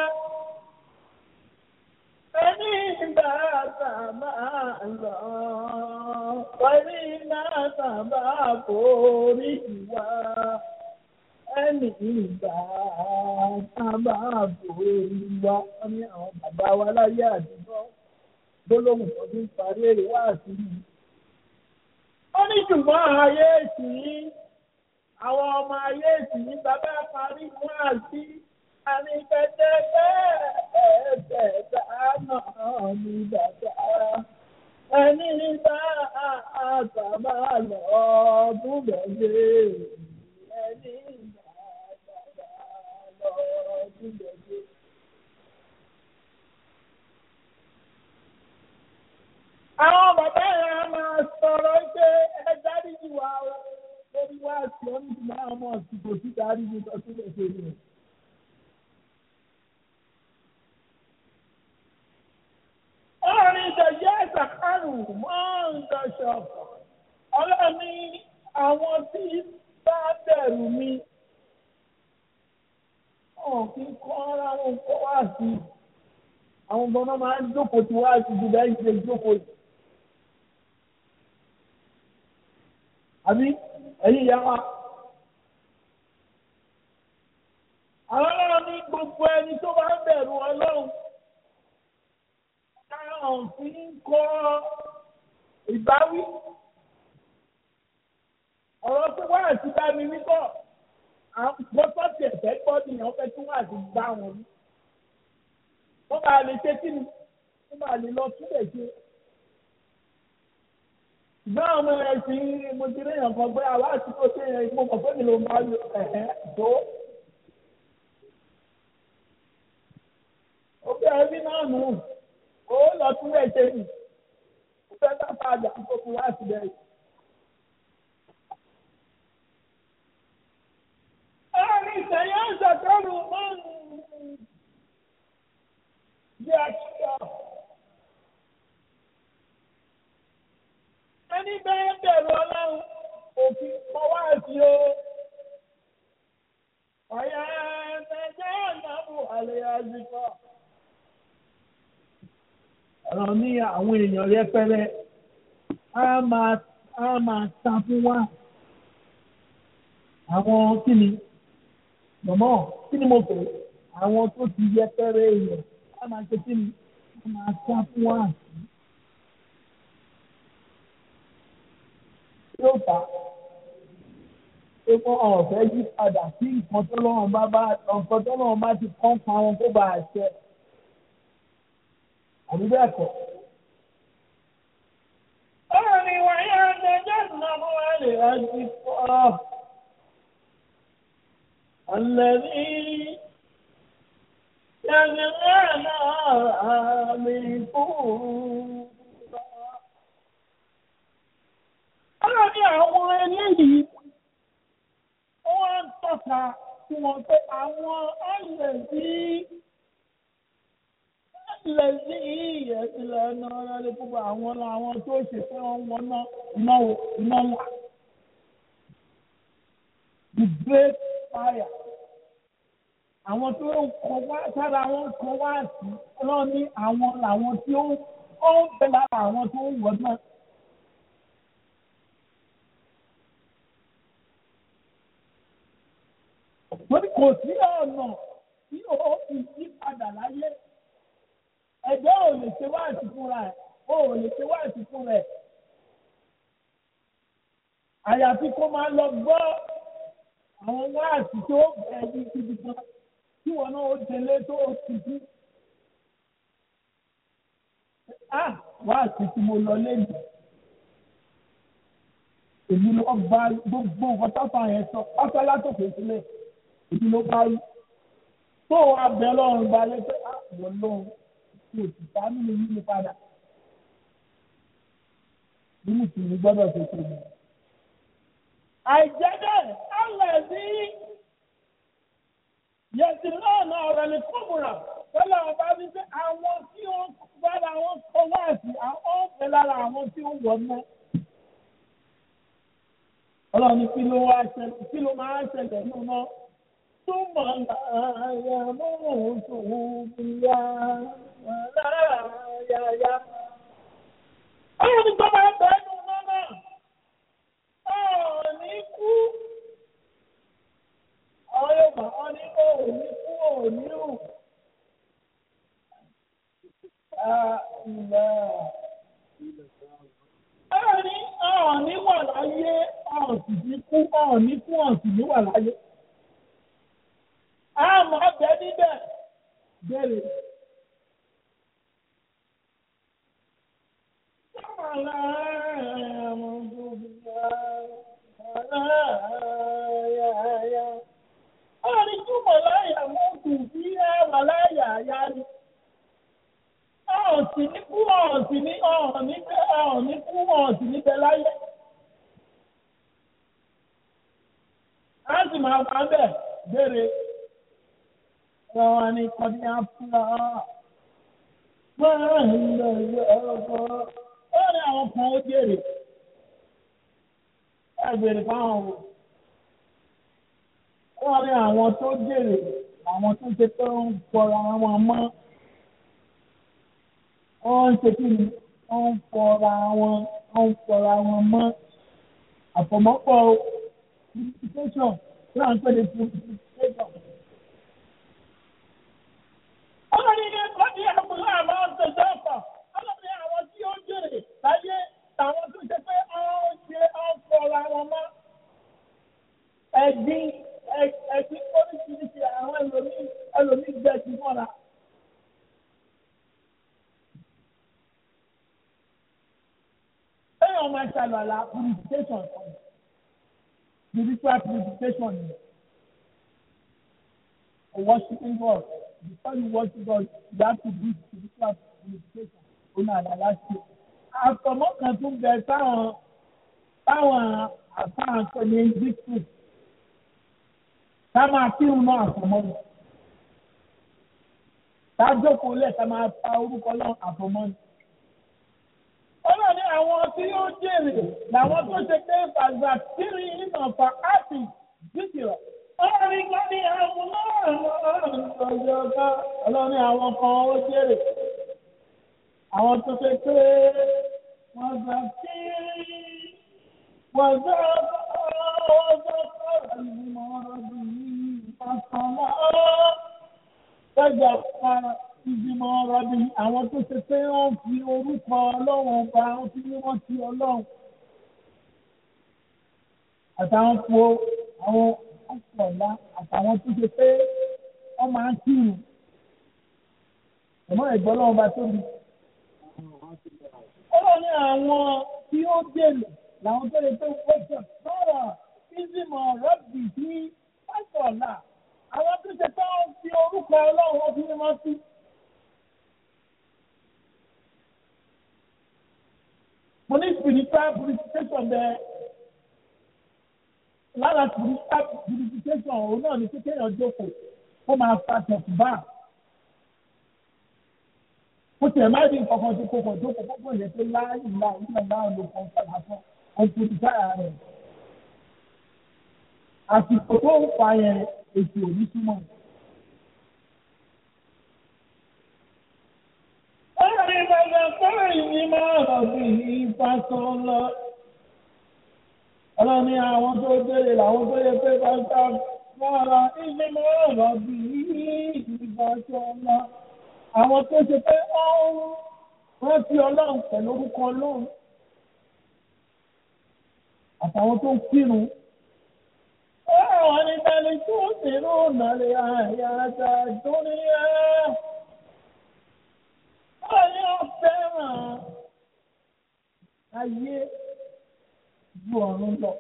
[SPEAKER 2] ẹni ìgbà sábà lọ pẹ̀lú iná sábà forí ìwà ẹni ìgbà sábà forí ìwà ní àwọn bàbá wa láyé àdúgbò gbólóhùn tó ti ń parí èrè wá sí i. ó ní ṣùgbọ́n ayé ìsìn àwọn ọmọ ayé ìsìn bàbá parí wá sí i àní pẹ̀tẹ́pẹ́ ẹ̀ẹ́dẹ̀ẹ́dá náà ní bàbá ẹni bá àtàbà lọ búbẹ̀ lé ẹni bá àtàbà lọ búbẹ̀ lé. Àwọn bàbá yẹn máa sọ sọ ní ti máa mọ̀ sí kò sí darí ní sọ sílẹ̀ ṣe ni. Ọ̀rìn ìdẹ̀yẹ ìsàkárù máa ń daṣọ. Ọlọ́ni àwọn tí bá bẹ̀rù mi. Wọ́n kì í kọ́ ara wọn kó wá sí. Àwọn ọmọ náà máa ń jókòó tí wá sí ju bẹ́ẹ̀ ṣe jókòó yìí. Àbí ẹ̀yin ìyá wa. Àwọn ọlọ́run ní gbogbo ẹni tó bá ń bẹ̀rù ọlọ́run. Táwọn fi ń kọ́ ìbáwí. Ọ̀rọ̀ tó wá àti bá mi níbọ̀. Àpótọ́ ti ẹ̀fẹ́ gbọ́ ni wọ́n fẹ́ tún wà sí gbá wọn ní. Wọ́n máa lè ṣe kí ni? Wọ́n máa lè lọ túbẹ̀ ṣe. Ìgbà ọmọ ẹ̀ sí mo ti rí èèyàn kan pé àwa àti tó ṣe yẹn mo mọ̀ pé mi ló máa lo ẹ̀hẹ́ tó. Ó bẹ́ ẹbí náà nù. Ó lọ túbẹ̀ ṣe nì. Ó fẹ́ bá padà tó kú wá síbẹ̀ yìí. Ẹ̀rín ìṣẹ̀yẹ́ ìṣàkóso máa ń yẹ àṣìṣe. Ẹni bẹ́ẹ̀ bẹ̀rù ọlọ́run òfin kọ́ wá sí o. Ọ̀yà ẹ̀ẹ́dẹ́gbẹ́ ìyàwó àlẹ́ àzìkọ́. Ọ̀rọ̀ ní àwọn èèyàn rẹpẹrẹ á máa á máa ta fún wa. Àwọn kí ni? Mọ̀mọ́ kí ni mo pè é? Àwọn tó ti yẹpẹrẹ èèyàn á máa ṣe kí ni? Á máa ta fún wa. yóò fà á pé kó ọ̀fẹ́ yí padà sí nǹkan tó lọ́wọ́ bá bá nǹkan tó lọ́wọ́ bá ti kọ́ pa wọn kó bá a ṣẹ. àbí bẹ́ẹ̀ kọ́. ọ̀rọ̀ ni wàyà ẹgbẹ́ ìnáwó àlè àti kọ́ ọ̀lẹ́bí yàgìrì náà mi fún. Ọlọ́run ní àwọn eléyìí wọ́n ń tọ́ka sí wọn pé àwọn ẹlẹ́sí ẹlẹ́sí ìyẹ̀sílẹ̀ ẹ̀nà ọ̀rẹ́lẹ̀ púpọ̀ àwọn làwọn tó ṣe pé wọ́n wọ́n ná iná iná ńlá. The great fire. Àwọn tó ń kọ wá sára wọn kọ wá sí ọlọ́run ní àwọn làwọn tí ó ń bẹ lára àwọn tó ń wọ̀ náà. Torí kò sí ọ̀nà tí ó fi yí padà láyé. Ẹ̀jẹ̀ ò lè ṣe wáàsí fúnra ẹ̀, ó ò lè ṣe wáàsí fúnra ẹ̀. Àyàfi kó máa lọ gbọ́ àwọn wáàsí tó bẹ̀rẹ̀ ní ibi kan tí wọn náà ó délé tó ó ti kú. Á wáàsí tí mo lọ lẹ́nu. Èmi ló bá gbogbo nǹkan táfà yẹn sọ pátá látòkè sílẹ̀ èyí ló bá rí tó wàá bẹ lọ́rùn balẹ̀ pé àwọn lọ́run kò sì sá nínú yìí padà bí mùsùlùmí gbọ́dọ̀ ṣe ṣe mọ́. àìjẹ́ bẹ́ẹ̀ alẹ́ sí yẹtì náà náà ọ̀rọ̀ ní kúmùrà tọ́lá ọba bí pé àwọn tí ó gbára wọn kọ́ wá sí àwọn ọ̀fẹ́ lára àwọn tí ó wọ̀ náà. ọlọ́run ní kí ló wá ṣẹlẹ̀ kí ló máa ṣẹlẹ̀ nínú náà. ثم لا يموت فيها ولا يحيا Ọlọ́run ní gbọ́dọ̀ ẹgbẹ́ ẹnu náà ọ̀ọ́ni kú. Ọ̀rẹ́ mà ọ́ ní òní kú òní rù. Ọ̀ọ́ni ọ̀ọ́ni wà láyé ọ̀sì ní kú ọ̀ọ́ni kú ọ̀sì ní wà láyé a máa bẹ níbẹ̀ bẹ̀rẹ̀. Ọ̀rìn túmọ̀ láyà mú kù sí ẹwà láyà àyà ni. Ọ̀sìn ní kú ọ̀sìn ní ọ̀hún ní bẹ́ ọ̀hún ní kú ọ̀sìn níbẹ̀ láyé. sì máa wà bẹ́ẹ̀ béèrè wọn ni kọ́ni àfúrà máa ń lọ ilé ọkọ̀ ó ní àwọn kan ó jèrè ẹ béèrè fáwọn wò wọ́n ní àwọn tó jèrè àwọn tó ṣe pé ń fọra wọn mọ́ wọ́n ń ṣe kí ni wọ́n ń fọra wọn wọ́n ń fọra wọn mọ́ àfọ̀mọ́pọ̀ purification tí wọ́n ń pè ní purification. ọlọ́run ní ẹ̀kọ́ ní àbúrò àmọ́ ọ̀sẹ̀ ọ̀pọ̀ ọlọ́run ní àwọn tí ó jèrè láyé àwọn tó ṣe pé wọ́n ń ṣe wọ́n ń fọra wọn mọ́ ẹ̀gbin ẹ̀gbin oríṣiríṣi àwọn ẹlòmíì ẹlòmíì gbẹ sí mọ́ra. Ẹ̀yàn máa ṣàlùwàlà purification kan. Spiritual purification ni. Worshiping God. Before you worship God, you have to do spiritual purification. Ó náà àdàlá ṣe. Àtọ̀mọ́ kan tún bẹ táwọn táwọn àtàwọn kan ní district ká máa kírun náà àfọmọ́ ni ká jókòó lẹ̀ ká máa pa orúkọ náà àfọmọ́ ni. ọlọ́run ní àwọn tí yóò jèrè làwọn tó ṣe pé fàgbà kiri ìmọ̀ fà áàtì dìkìrọ̀. ọlọ́run ní ká ní àwọn náà lọ́jọ́ ọ̀gá ọlọ́run ní àwọn kan ó jèrè. àwọn tó ṣe pé wọ́n gbà kiri wọ́n gbà wọ́n gbà kọ́ra ìgbìmọ̀ ọ̀rọ̀ bíi ìfàsọ́lá gbẹ́gbẹ́ para ìgbìmọ̀ ọ̀rọ̀ bí àwọn tó ṣe pé wọ́n fi orúkọ ọlọ́run ọba wọ́n fi ní wọ́n ti ọlọ́run. àtàwọn po àwọn ọ̀pọ̀lá àtàwọn tó ṣe pé wọ́n máa ń kírun. ẹ̀mọ́ ẹ̀gbọ́n ọlọ́run bá tóbi. ọlọ́run ní àwọn tí ó dènà làwọn tó lè tó wọ́pọ̀ sọ̀rọ̀ ìgbìmọ̀ ọ̀rọ̀ bì sí pásọ̀lá àwọn tó ṣe tó ń fi orúkọ ọlọ́run wọn fi mímọ́ sí. mo ní spiritual purification bẹ́ẹ̀ lára spiritual purification òun náà ní kékeré jókòó kó máa fa tẹ̀sùbá. mo tẹ̀ máa ní nǹkan kan tó kókò jókòó kókò lè tó láàyè láàyè nígbà náà ló kàn padà fún ọ̀pọ̀ ìdáyà rẹ̀. àsìkò tó ń fa yẹn èsì òní túmọ̀. Ọ̀rẹ́ bàbá fẹ́rẹ̀ ní máa rọ̀ bí ìfàsán lọ. Ọlọ́ni àwọn tó délé làwọn tó yẹ pé bàbá fọ́ra ilé máa rọ̀ bí ìfàsán lọ. Àwọn tó ṣe pé ọ̀hún rántí ọlọ́run pẹ̀lú orúkọ ọlọ́run. Àtàwọn tó ń kírun. ولبل تؤثرون الحياة الدنيا ويؤثر ayé ju ọ̀run lọ.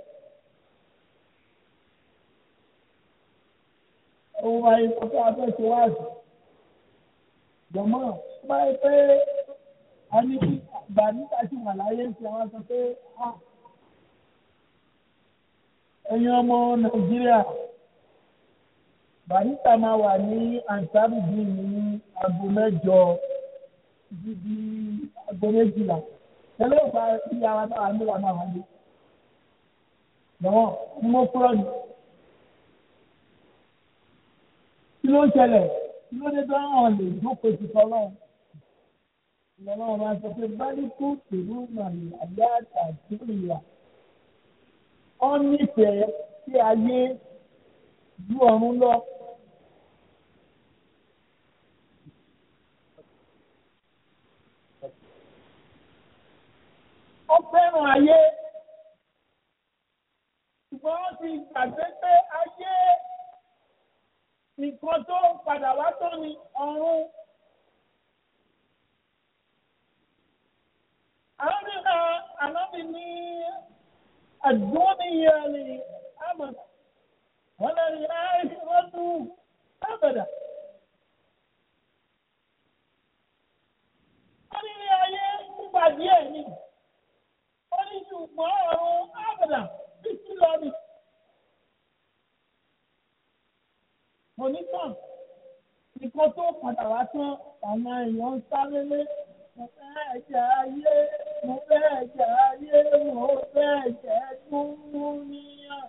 [SPEAKER 2] Òun wáyé kókó afẹ́sẹ̀ wáàsì. Jọ̀mọ́ báyìí pé a ní kí àgbà nígbà tí wà láyé ń ṣe àwọn sọ pé ẹ̀yin ọmọ nàìjíríà barista máa wà ní ansarubi ní aago mẹ́jọ títí di aago méjìlá tẹ́lẹ̀ ìgbà tí ara náà ní wà náà wáyé lọ́wọ́ ní mo kúrò ní. kí ló ń ṣẹlẹ̀ kí ló dé tó hàn lè jókòó ti sọ lọ́wọ́ ìlọ́wọ́ máa sọ pé báyìí kú tèlú màlúù àyà àti ìyà wọ́n nífẹ̀ẹ́ sí ayé ju ọ̀run lọ. ó fẹ́ràn ayé ṣùgbọ́n wọ́n ti gbàgbé pé ayé nǹkan tó ń padà wá tó ní ọ̀run. àwọn nígbà ànábì ní. الدنيا لأبدا ولا الآخرة أبدا wọ́n ní ayé nígbà díẹ̀ ni wọ́n ní ṣùgbọ́n ọ̀run ábàdà títí lọ ni. kó tó padà wá tán àwọn èèyàn ń sáré lé mo fẹ́ ẹ̀jẹ̀ ayé mo fẹ́ ẹ̀jẹ̀ ayé mo fẹ́ ẹ̀jẹ̀ dúníyàn.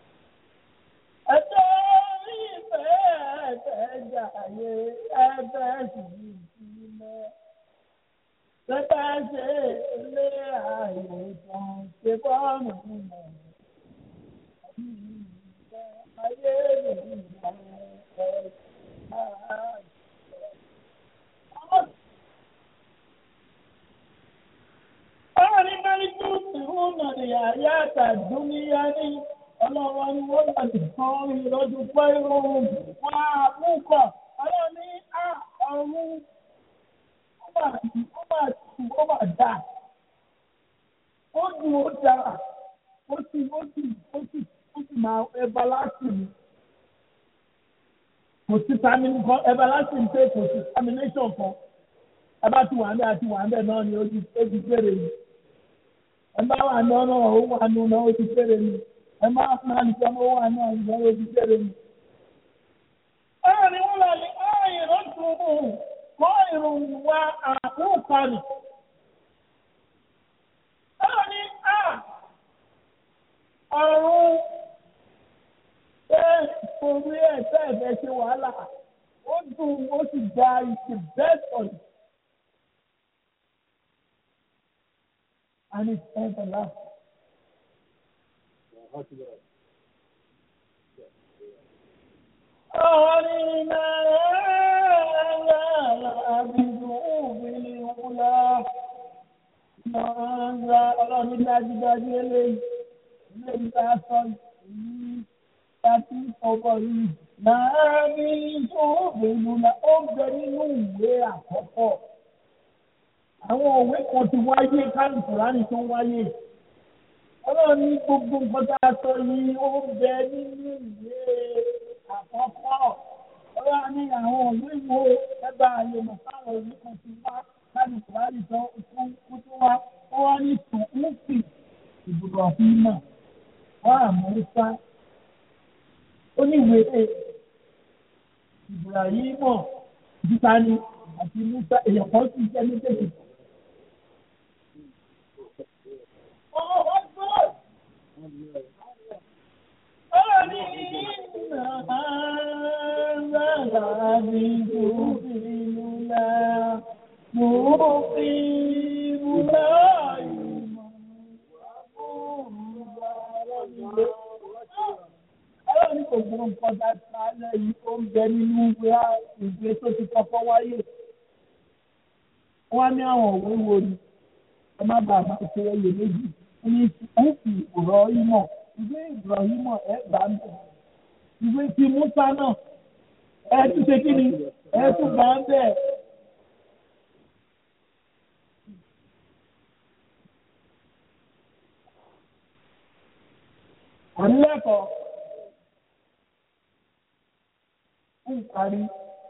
[SPEAKER 2] ẹ̀jẹ̀ ìfẹ́ ẹ̀jẹ̀ ẹ̀jẹ̀ ayé ẹ̀fẹ́ sì ní ìsinmi. Bẹ́ẹ̀ ṣe ilé ayé kan ṣe bọ́ọ̀mù mọ̀. Ayé mi ń bá ẹ̀ Báyọ̀ní Málíkù tí wọ́n nà ní àyà àtàdúnyá ní ọlọ́wọ́ ni wọ́n yà ní kan ìrọ́jú pé irun wá púpọ̀. Ọlọ́ni á ọ̀run ó mà ó mà tù ó mà dà. Ó dùn ó dára. Ó sì ó sì ó sì ó sì máa ẹba láti mi. Kò sí sami nǹkan ẹba láti mi pé kò sí samination kan. Ẹ bá ti wà ń bẹ́ àti wà ń bẹ́ náà ni ó ti ó ti fèrè yìí ẹ bá wà ní ọ̀nà ó wà ní ọ̀nà ó ti fèrè mi ẹ má máa ní sọmọ ó wà ní ọ̀nà ó ti fèrè mi. Báyọ̀ wọ́n lọ ní ọ̀rìn ló tún mú kọ́ ìrùn wa àkókò rẹ̀. Báyọ̀ ní à ọ̀run ṣé orí ẹ̀ fẹ́ fẹ́ ṣe wàhálà ó dùn ó sì gba ìṣe best on it. and it's everlasting. أرنا أبدو بالأولى Mọ̀ọ́nra ọlọ́run dájúdájú eléyìí ilé ìta sọ yìí láti ọkọ̀ yìí máa ní ìṣòro la ó bẹ nínú ìwé àkọ́kọ́. Àwọn òwe kan ti wáyé kálukùránì tó wáyé. Ọlọ́run ní gbogbo nǹkan tá a sọ yìí ó bẹ nínú ìwé àkọ́kọ́. Ọlọ́run ní àwọn òwe wo ẹgbẹ́ àyè mọ̀ káwọn òwe kan ti wá kálukùránì tó fún kútú wá. Wọ́n wá ní tòkúfì ìbùdó ọ̀fìn náà. Wọ́n àmúrísá. Ó ní ìwé Ibrahimọ̀ Bísání àti Musa èèyàn kan sì jẹ́ méjèèjì. Ọlọ́run ní kò gbọ́n nǹkan dá sálẹ̀ yìí ó ń bẹ nínú ìwé tó ti kọ́kọ́ wáyé. Wọ́n á ní àwọn òwe wo ni ẹ má bàa máa ṣe ẹyẹ méjì ní ẹ̀sìn ìbùrọ̀hìmọ̀ ìwé ìbùrọ̀hìmọ̀ ẹ̀ bá ń bẹ̀. ìwé ti Musa náà ẹ̀ tún ṣe kí ni ẹ̀ tún bá ń bẹ̀. ànílẹ́kọ̀ọ́ ń parí.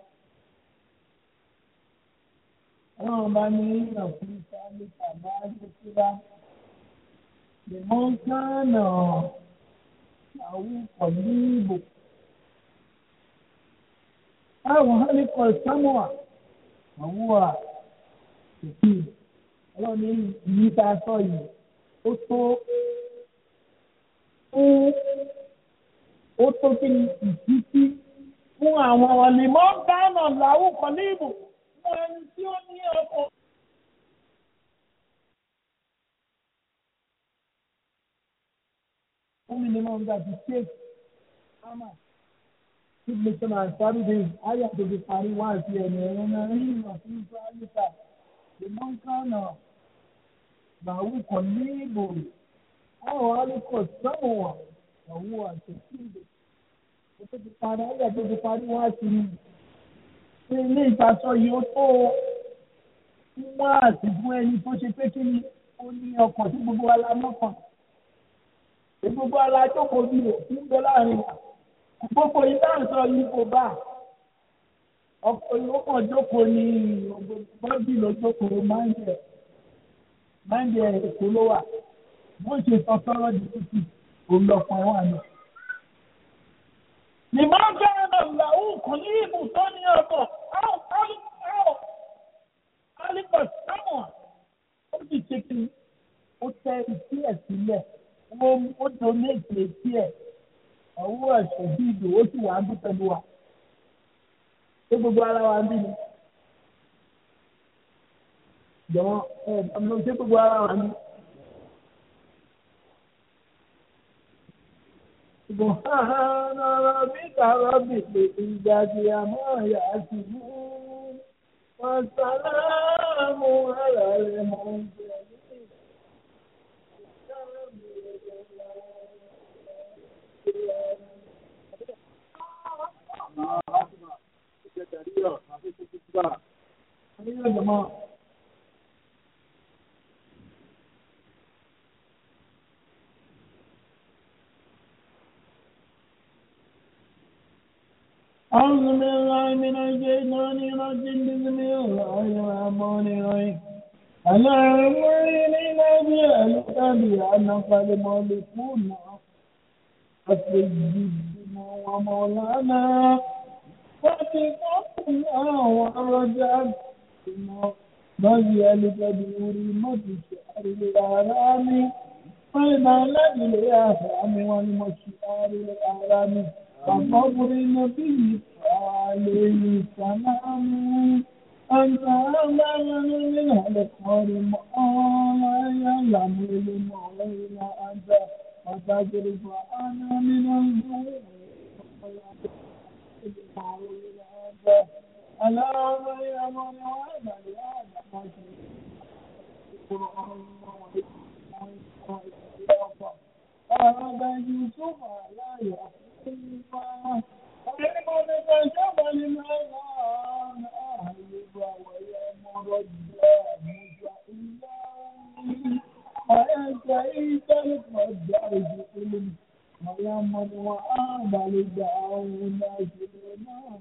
[SPEAKER 2] Ọlọ́run bá ní ìyànfún sáré tàbá gbẹ́síra. Lèmọ́ kánà àwọn pọ̀lú ìbò. Àwọn hálíkọ̀ sámúà àwọn wà òkè. Ọlọ́run ní ìyí tá a sọ yìí ó tó fún ó tó kí ni ìtítí fún àwọn ọ̀lẹ́mọ́ kánà làwọn pọ̀lú ìbò fún ẹni tí ó ní ọkọ̀. Fún mi ni mo ń gbà tí ṣé Ámà tí mo ṣe máa sáré dé ayé àtòkè parí wá sí ẹ̀mí ẹ̀rọ náà rí ìmọ̀ sí ìfẹ́ àyíká. Ìmọ̀ nǹkan náà làwọn kan ní ìbò àwọn alùpùpù sọ́mù wà làwọn àtẹ̀sí ìbò. Ó tó ti parí ayé àtòkè parí wá sí mi ilé ìtasọ yìí ó tó wá àtìgún ẹni tó ṣe pé kí ni ó ní ọkàn tí gbogbo ala mọ́kàn tí gbogbo ala jókòó bí rẹ̀ tí ń bẹ láàrin wa gbogbo ìdáhùnsọ yìí kò bá ọkọ̀ yìí kàn jókòó ní bọ́dì ló jókòó máńjẹ máńjẹ èkó ló wà bó ṣe sọ sọ́rọ́ di títì òun lọ́kàn wà ní. Ìmọ̀ bẹ́ẹ̀ náà làwọn kò ní ibùsọ̀ ní ọ̀tọ̀ áwọ̀ áwọ̀ alípà sámọ̀ ó sì ṣe kí ni ó tẹ etí ẹ̀ sílẹ̀ ó donate etí ẹ̀ ọwọ́ ẹ̀ṣẹ̀ bí ìdò ó sì wà á bí pẹ̀lú wa ṣé gbogbo ara wa ń bí ni jọ̀wọ́ ẹ̀ ọmọ ṣé gbogbo ara wa ń bí. سبحان ربك رب العزة عما يصفون وسلام على المرسلين يا جماعة أعوذ بالله من الشيطان الرجيم بسم الله الرحمن الرحيم اللهم إنا نسألك بأن قد ملكونا فسجدنا ومولانا واتقنا ورجعتنا نسألك بحرمة شهر الحرام فإذا الذي الأحرام والمشعر الحرام وقبر النبي عليه السلام أنت أعلم من القرم لا يعلم المولى أنت وتصرف أنا من الجوع اللهم يا من وهب لآدم هذا يوسف لا يحب محمد وآل داود سليمان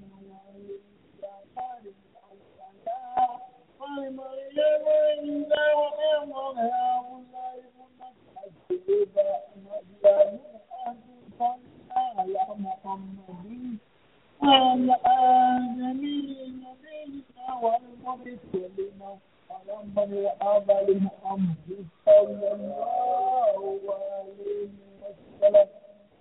[SPEAKER 2] ومريم إلا وأمر هؤلاء على محمد وعلى آل نبينا والمرسلين ولمن وآل محمد صلى الله عليه وسلم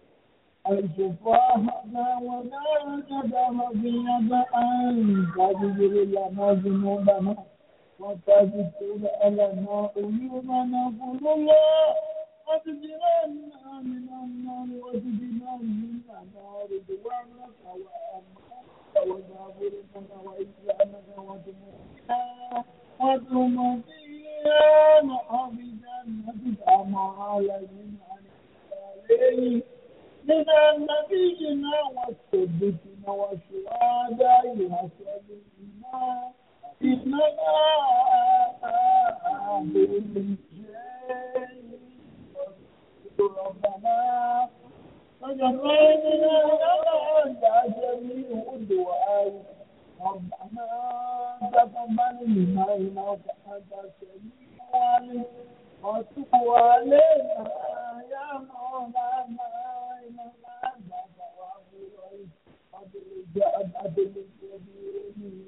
[SPEAKER 2] الشفاهنا ولا تدم في أن تجبر لنا ذنوبنا وتذكر لنا عيوبنا قل الله وتجعلنا من النار وتجعلنا من النار دوامك وأمانك وجابرك وإسلامك وتمكنا وتمكنا بجنتك مع الذين عليه من نبينا والصديقين والشهداء وصالحين إنك بكل شيء ربنا وجعلنا لنا جميع الدعاء ربنا تقبل منا إنك أنت السميع العليم وتب علينا يا مولانا إنك أنت التواب الرحيم وبالجاد عدل الكبير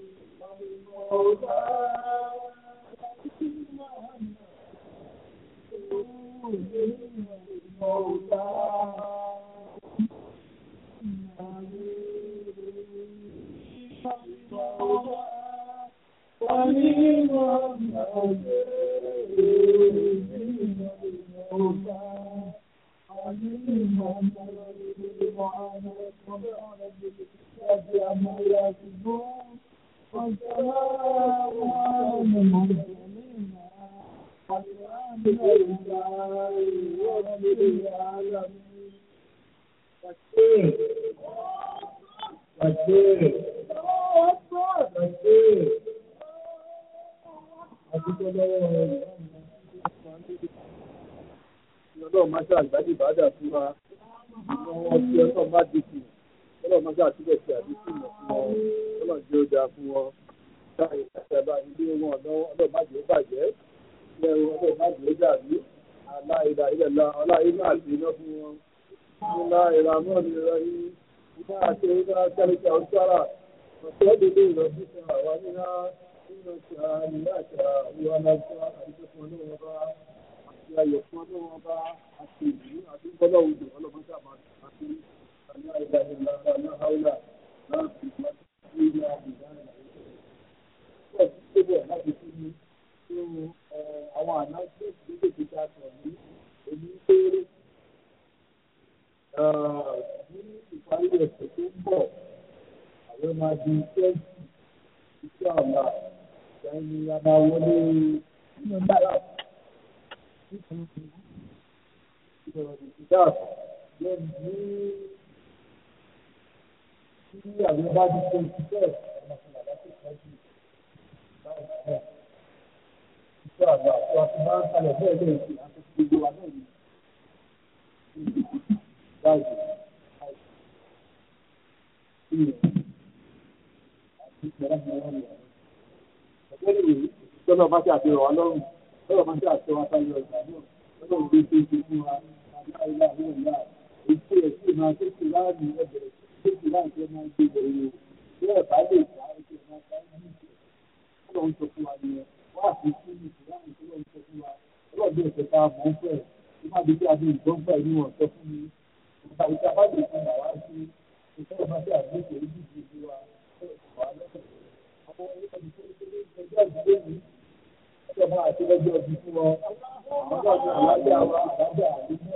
[SPEAKER 3] ọlọ́run máa ṣe àgbájú ìbàdà fún wa àwọn tí ọlọ́run bá dìkì ọlọ́run máa ṣe àtúbọ̀ ṣe àdínkù mọ̀ fún wọn ọlọ́run jẹ́ ó dáa fún wọn báyìí láti ẹ̀bá ilé wọn ọlọ́run má jẹ́ ó bàjẹ́ ilé wọn ọlọ́run má jẹ́ ó dàbí aláìlà ilẹ̀ la ọláyé náà ti iná fún wọn nílá ìlànà ìrọ̀ yìí ìgbà àti ìgbà kálíkà ọ̀sára ọ̀sẹ̀ dédé ìrọ̀bí kan àwa níná nínú ìṣà nílá ìṣà ìwà lájọ́ àti fún ọlọ́wọ́ bá àti ayọ̀ fún ọlọ́wọ́ bá àti ìlú àti gbọ́dọ̀ òjò ọlọ́mọdé àmà àti àlá ìlà ìlà àlá haúlà láti ìgbà tí ó yà ìgbà ìlà ìlà ìlà láti fún mi nínú àwọn àná tó ti gbé ìgbésí àtọ̀ ní èyí péré ní ìparí ẹ̀sẹ̀ tó ń bọ̀ àwọn máa di twenty iṣẹ́ ọ̀la ìgbà ni a máa wọlé nínú náírà ìdáàb lẹ́nu ní tí àwọn bá di twenty twelve ọmọ fún bàbá tó tọ́jú báyìí iṣẹ́ ọ̀la tí wọ́n ti máa ń kalẹ̀ bẹ́ẹ̀ lẹ́yìn tí a ti fi gbogbo wa náà ní báyìí Tọ́lọ̀ bá ṣe àfihàn wa lọ́rùn, tọ́lọ̀ bá ṣe àfihàn wa sáyé ọjà náà, tọ́lọ̀ ń gbé ṣe ṣe fún wa, aláìlá àwọn ọ̀la, èyí ẹ̀ sì máa tó ṣe láàrin ẹgbẹ̀rẹ̀ tó ṣe láàrin tó máa ń gbé bẹ̀rẹ̀ o. Bí ẹ̀ bá lè gbà ó ṣe máa bá ní ìṣẹ̀. Tọ́lọ̀ ń sọ fún wa nìyẹn, wá àti sí ní ìṣẹ̀láàrin tọ́lọ̀ ń sọ fún wa, tọ́lọ̀ bí ẹ̀sẹ̀ ta mọ̀ ń fẹ̀, tó má di bí a bí ìgbọ́n fẹ̀ ní wọ̀n sọ fún mi. Ìgbà ìta bá lè fún bàwá sí ìfẹ́ bá ṣe àgbéṣe ojú ìdíje wa, wà lọ́sẹ̀. Àwọn ẹni tó ń ṣe ẹjọ́ ìdílé mi, ọjọ́ máa àti lọ́jọ́ ọdún fún wọn. Àwọn ọjọ́ àlájá wa, àlájá àdúgbò,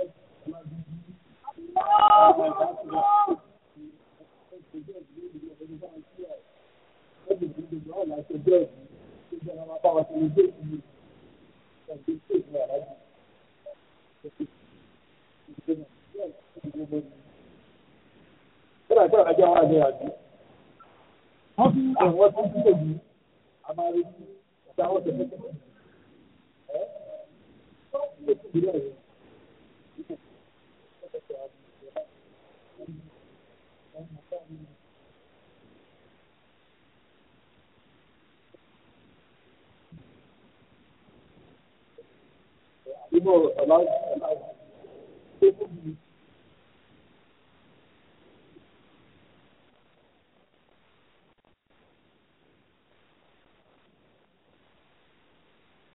[SPEAKER 3] Kíláà kíláà ajá wa ní àjò. Wọ́n fi àwọn tó ń tẹ̀lé yìí, a máa rí ọ̀gá àwọn tẹ̀lé tẹ̀lé. Ẹ́ ó ti rí ẹ̀rọ. Ìmọ̀ ọ̀la ọ̀la tó kú mi.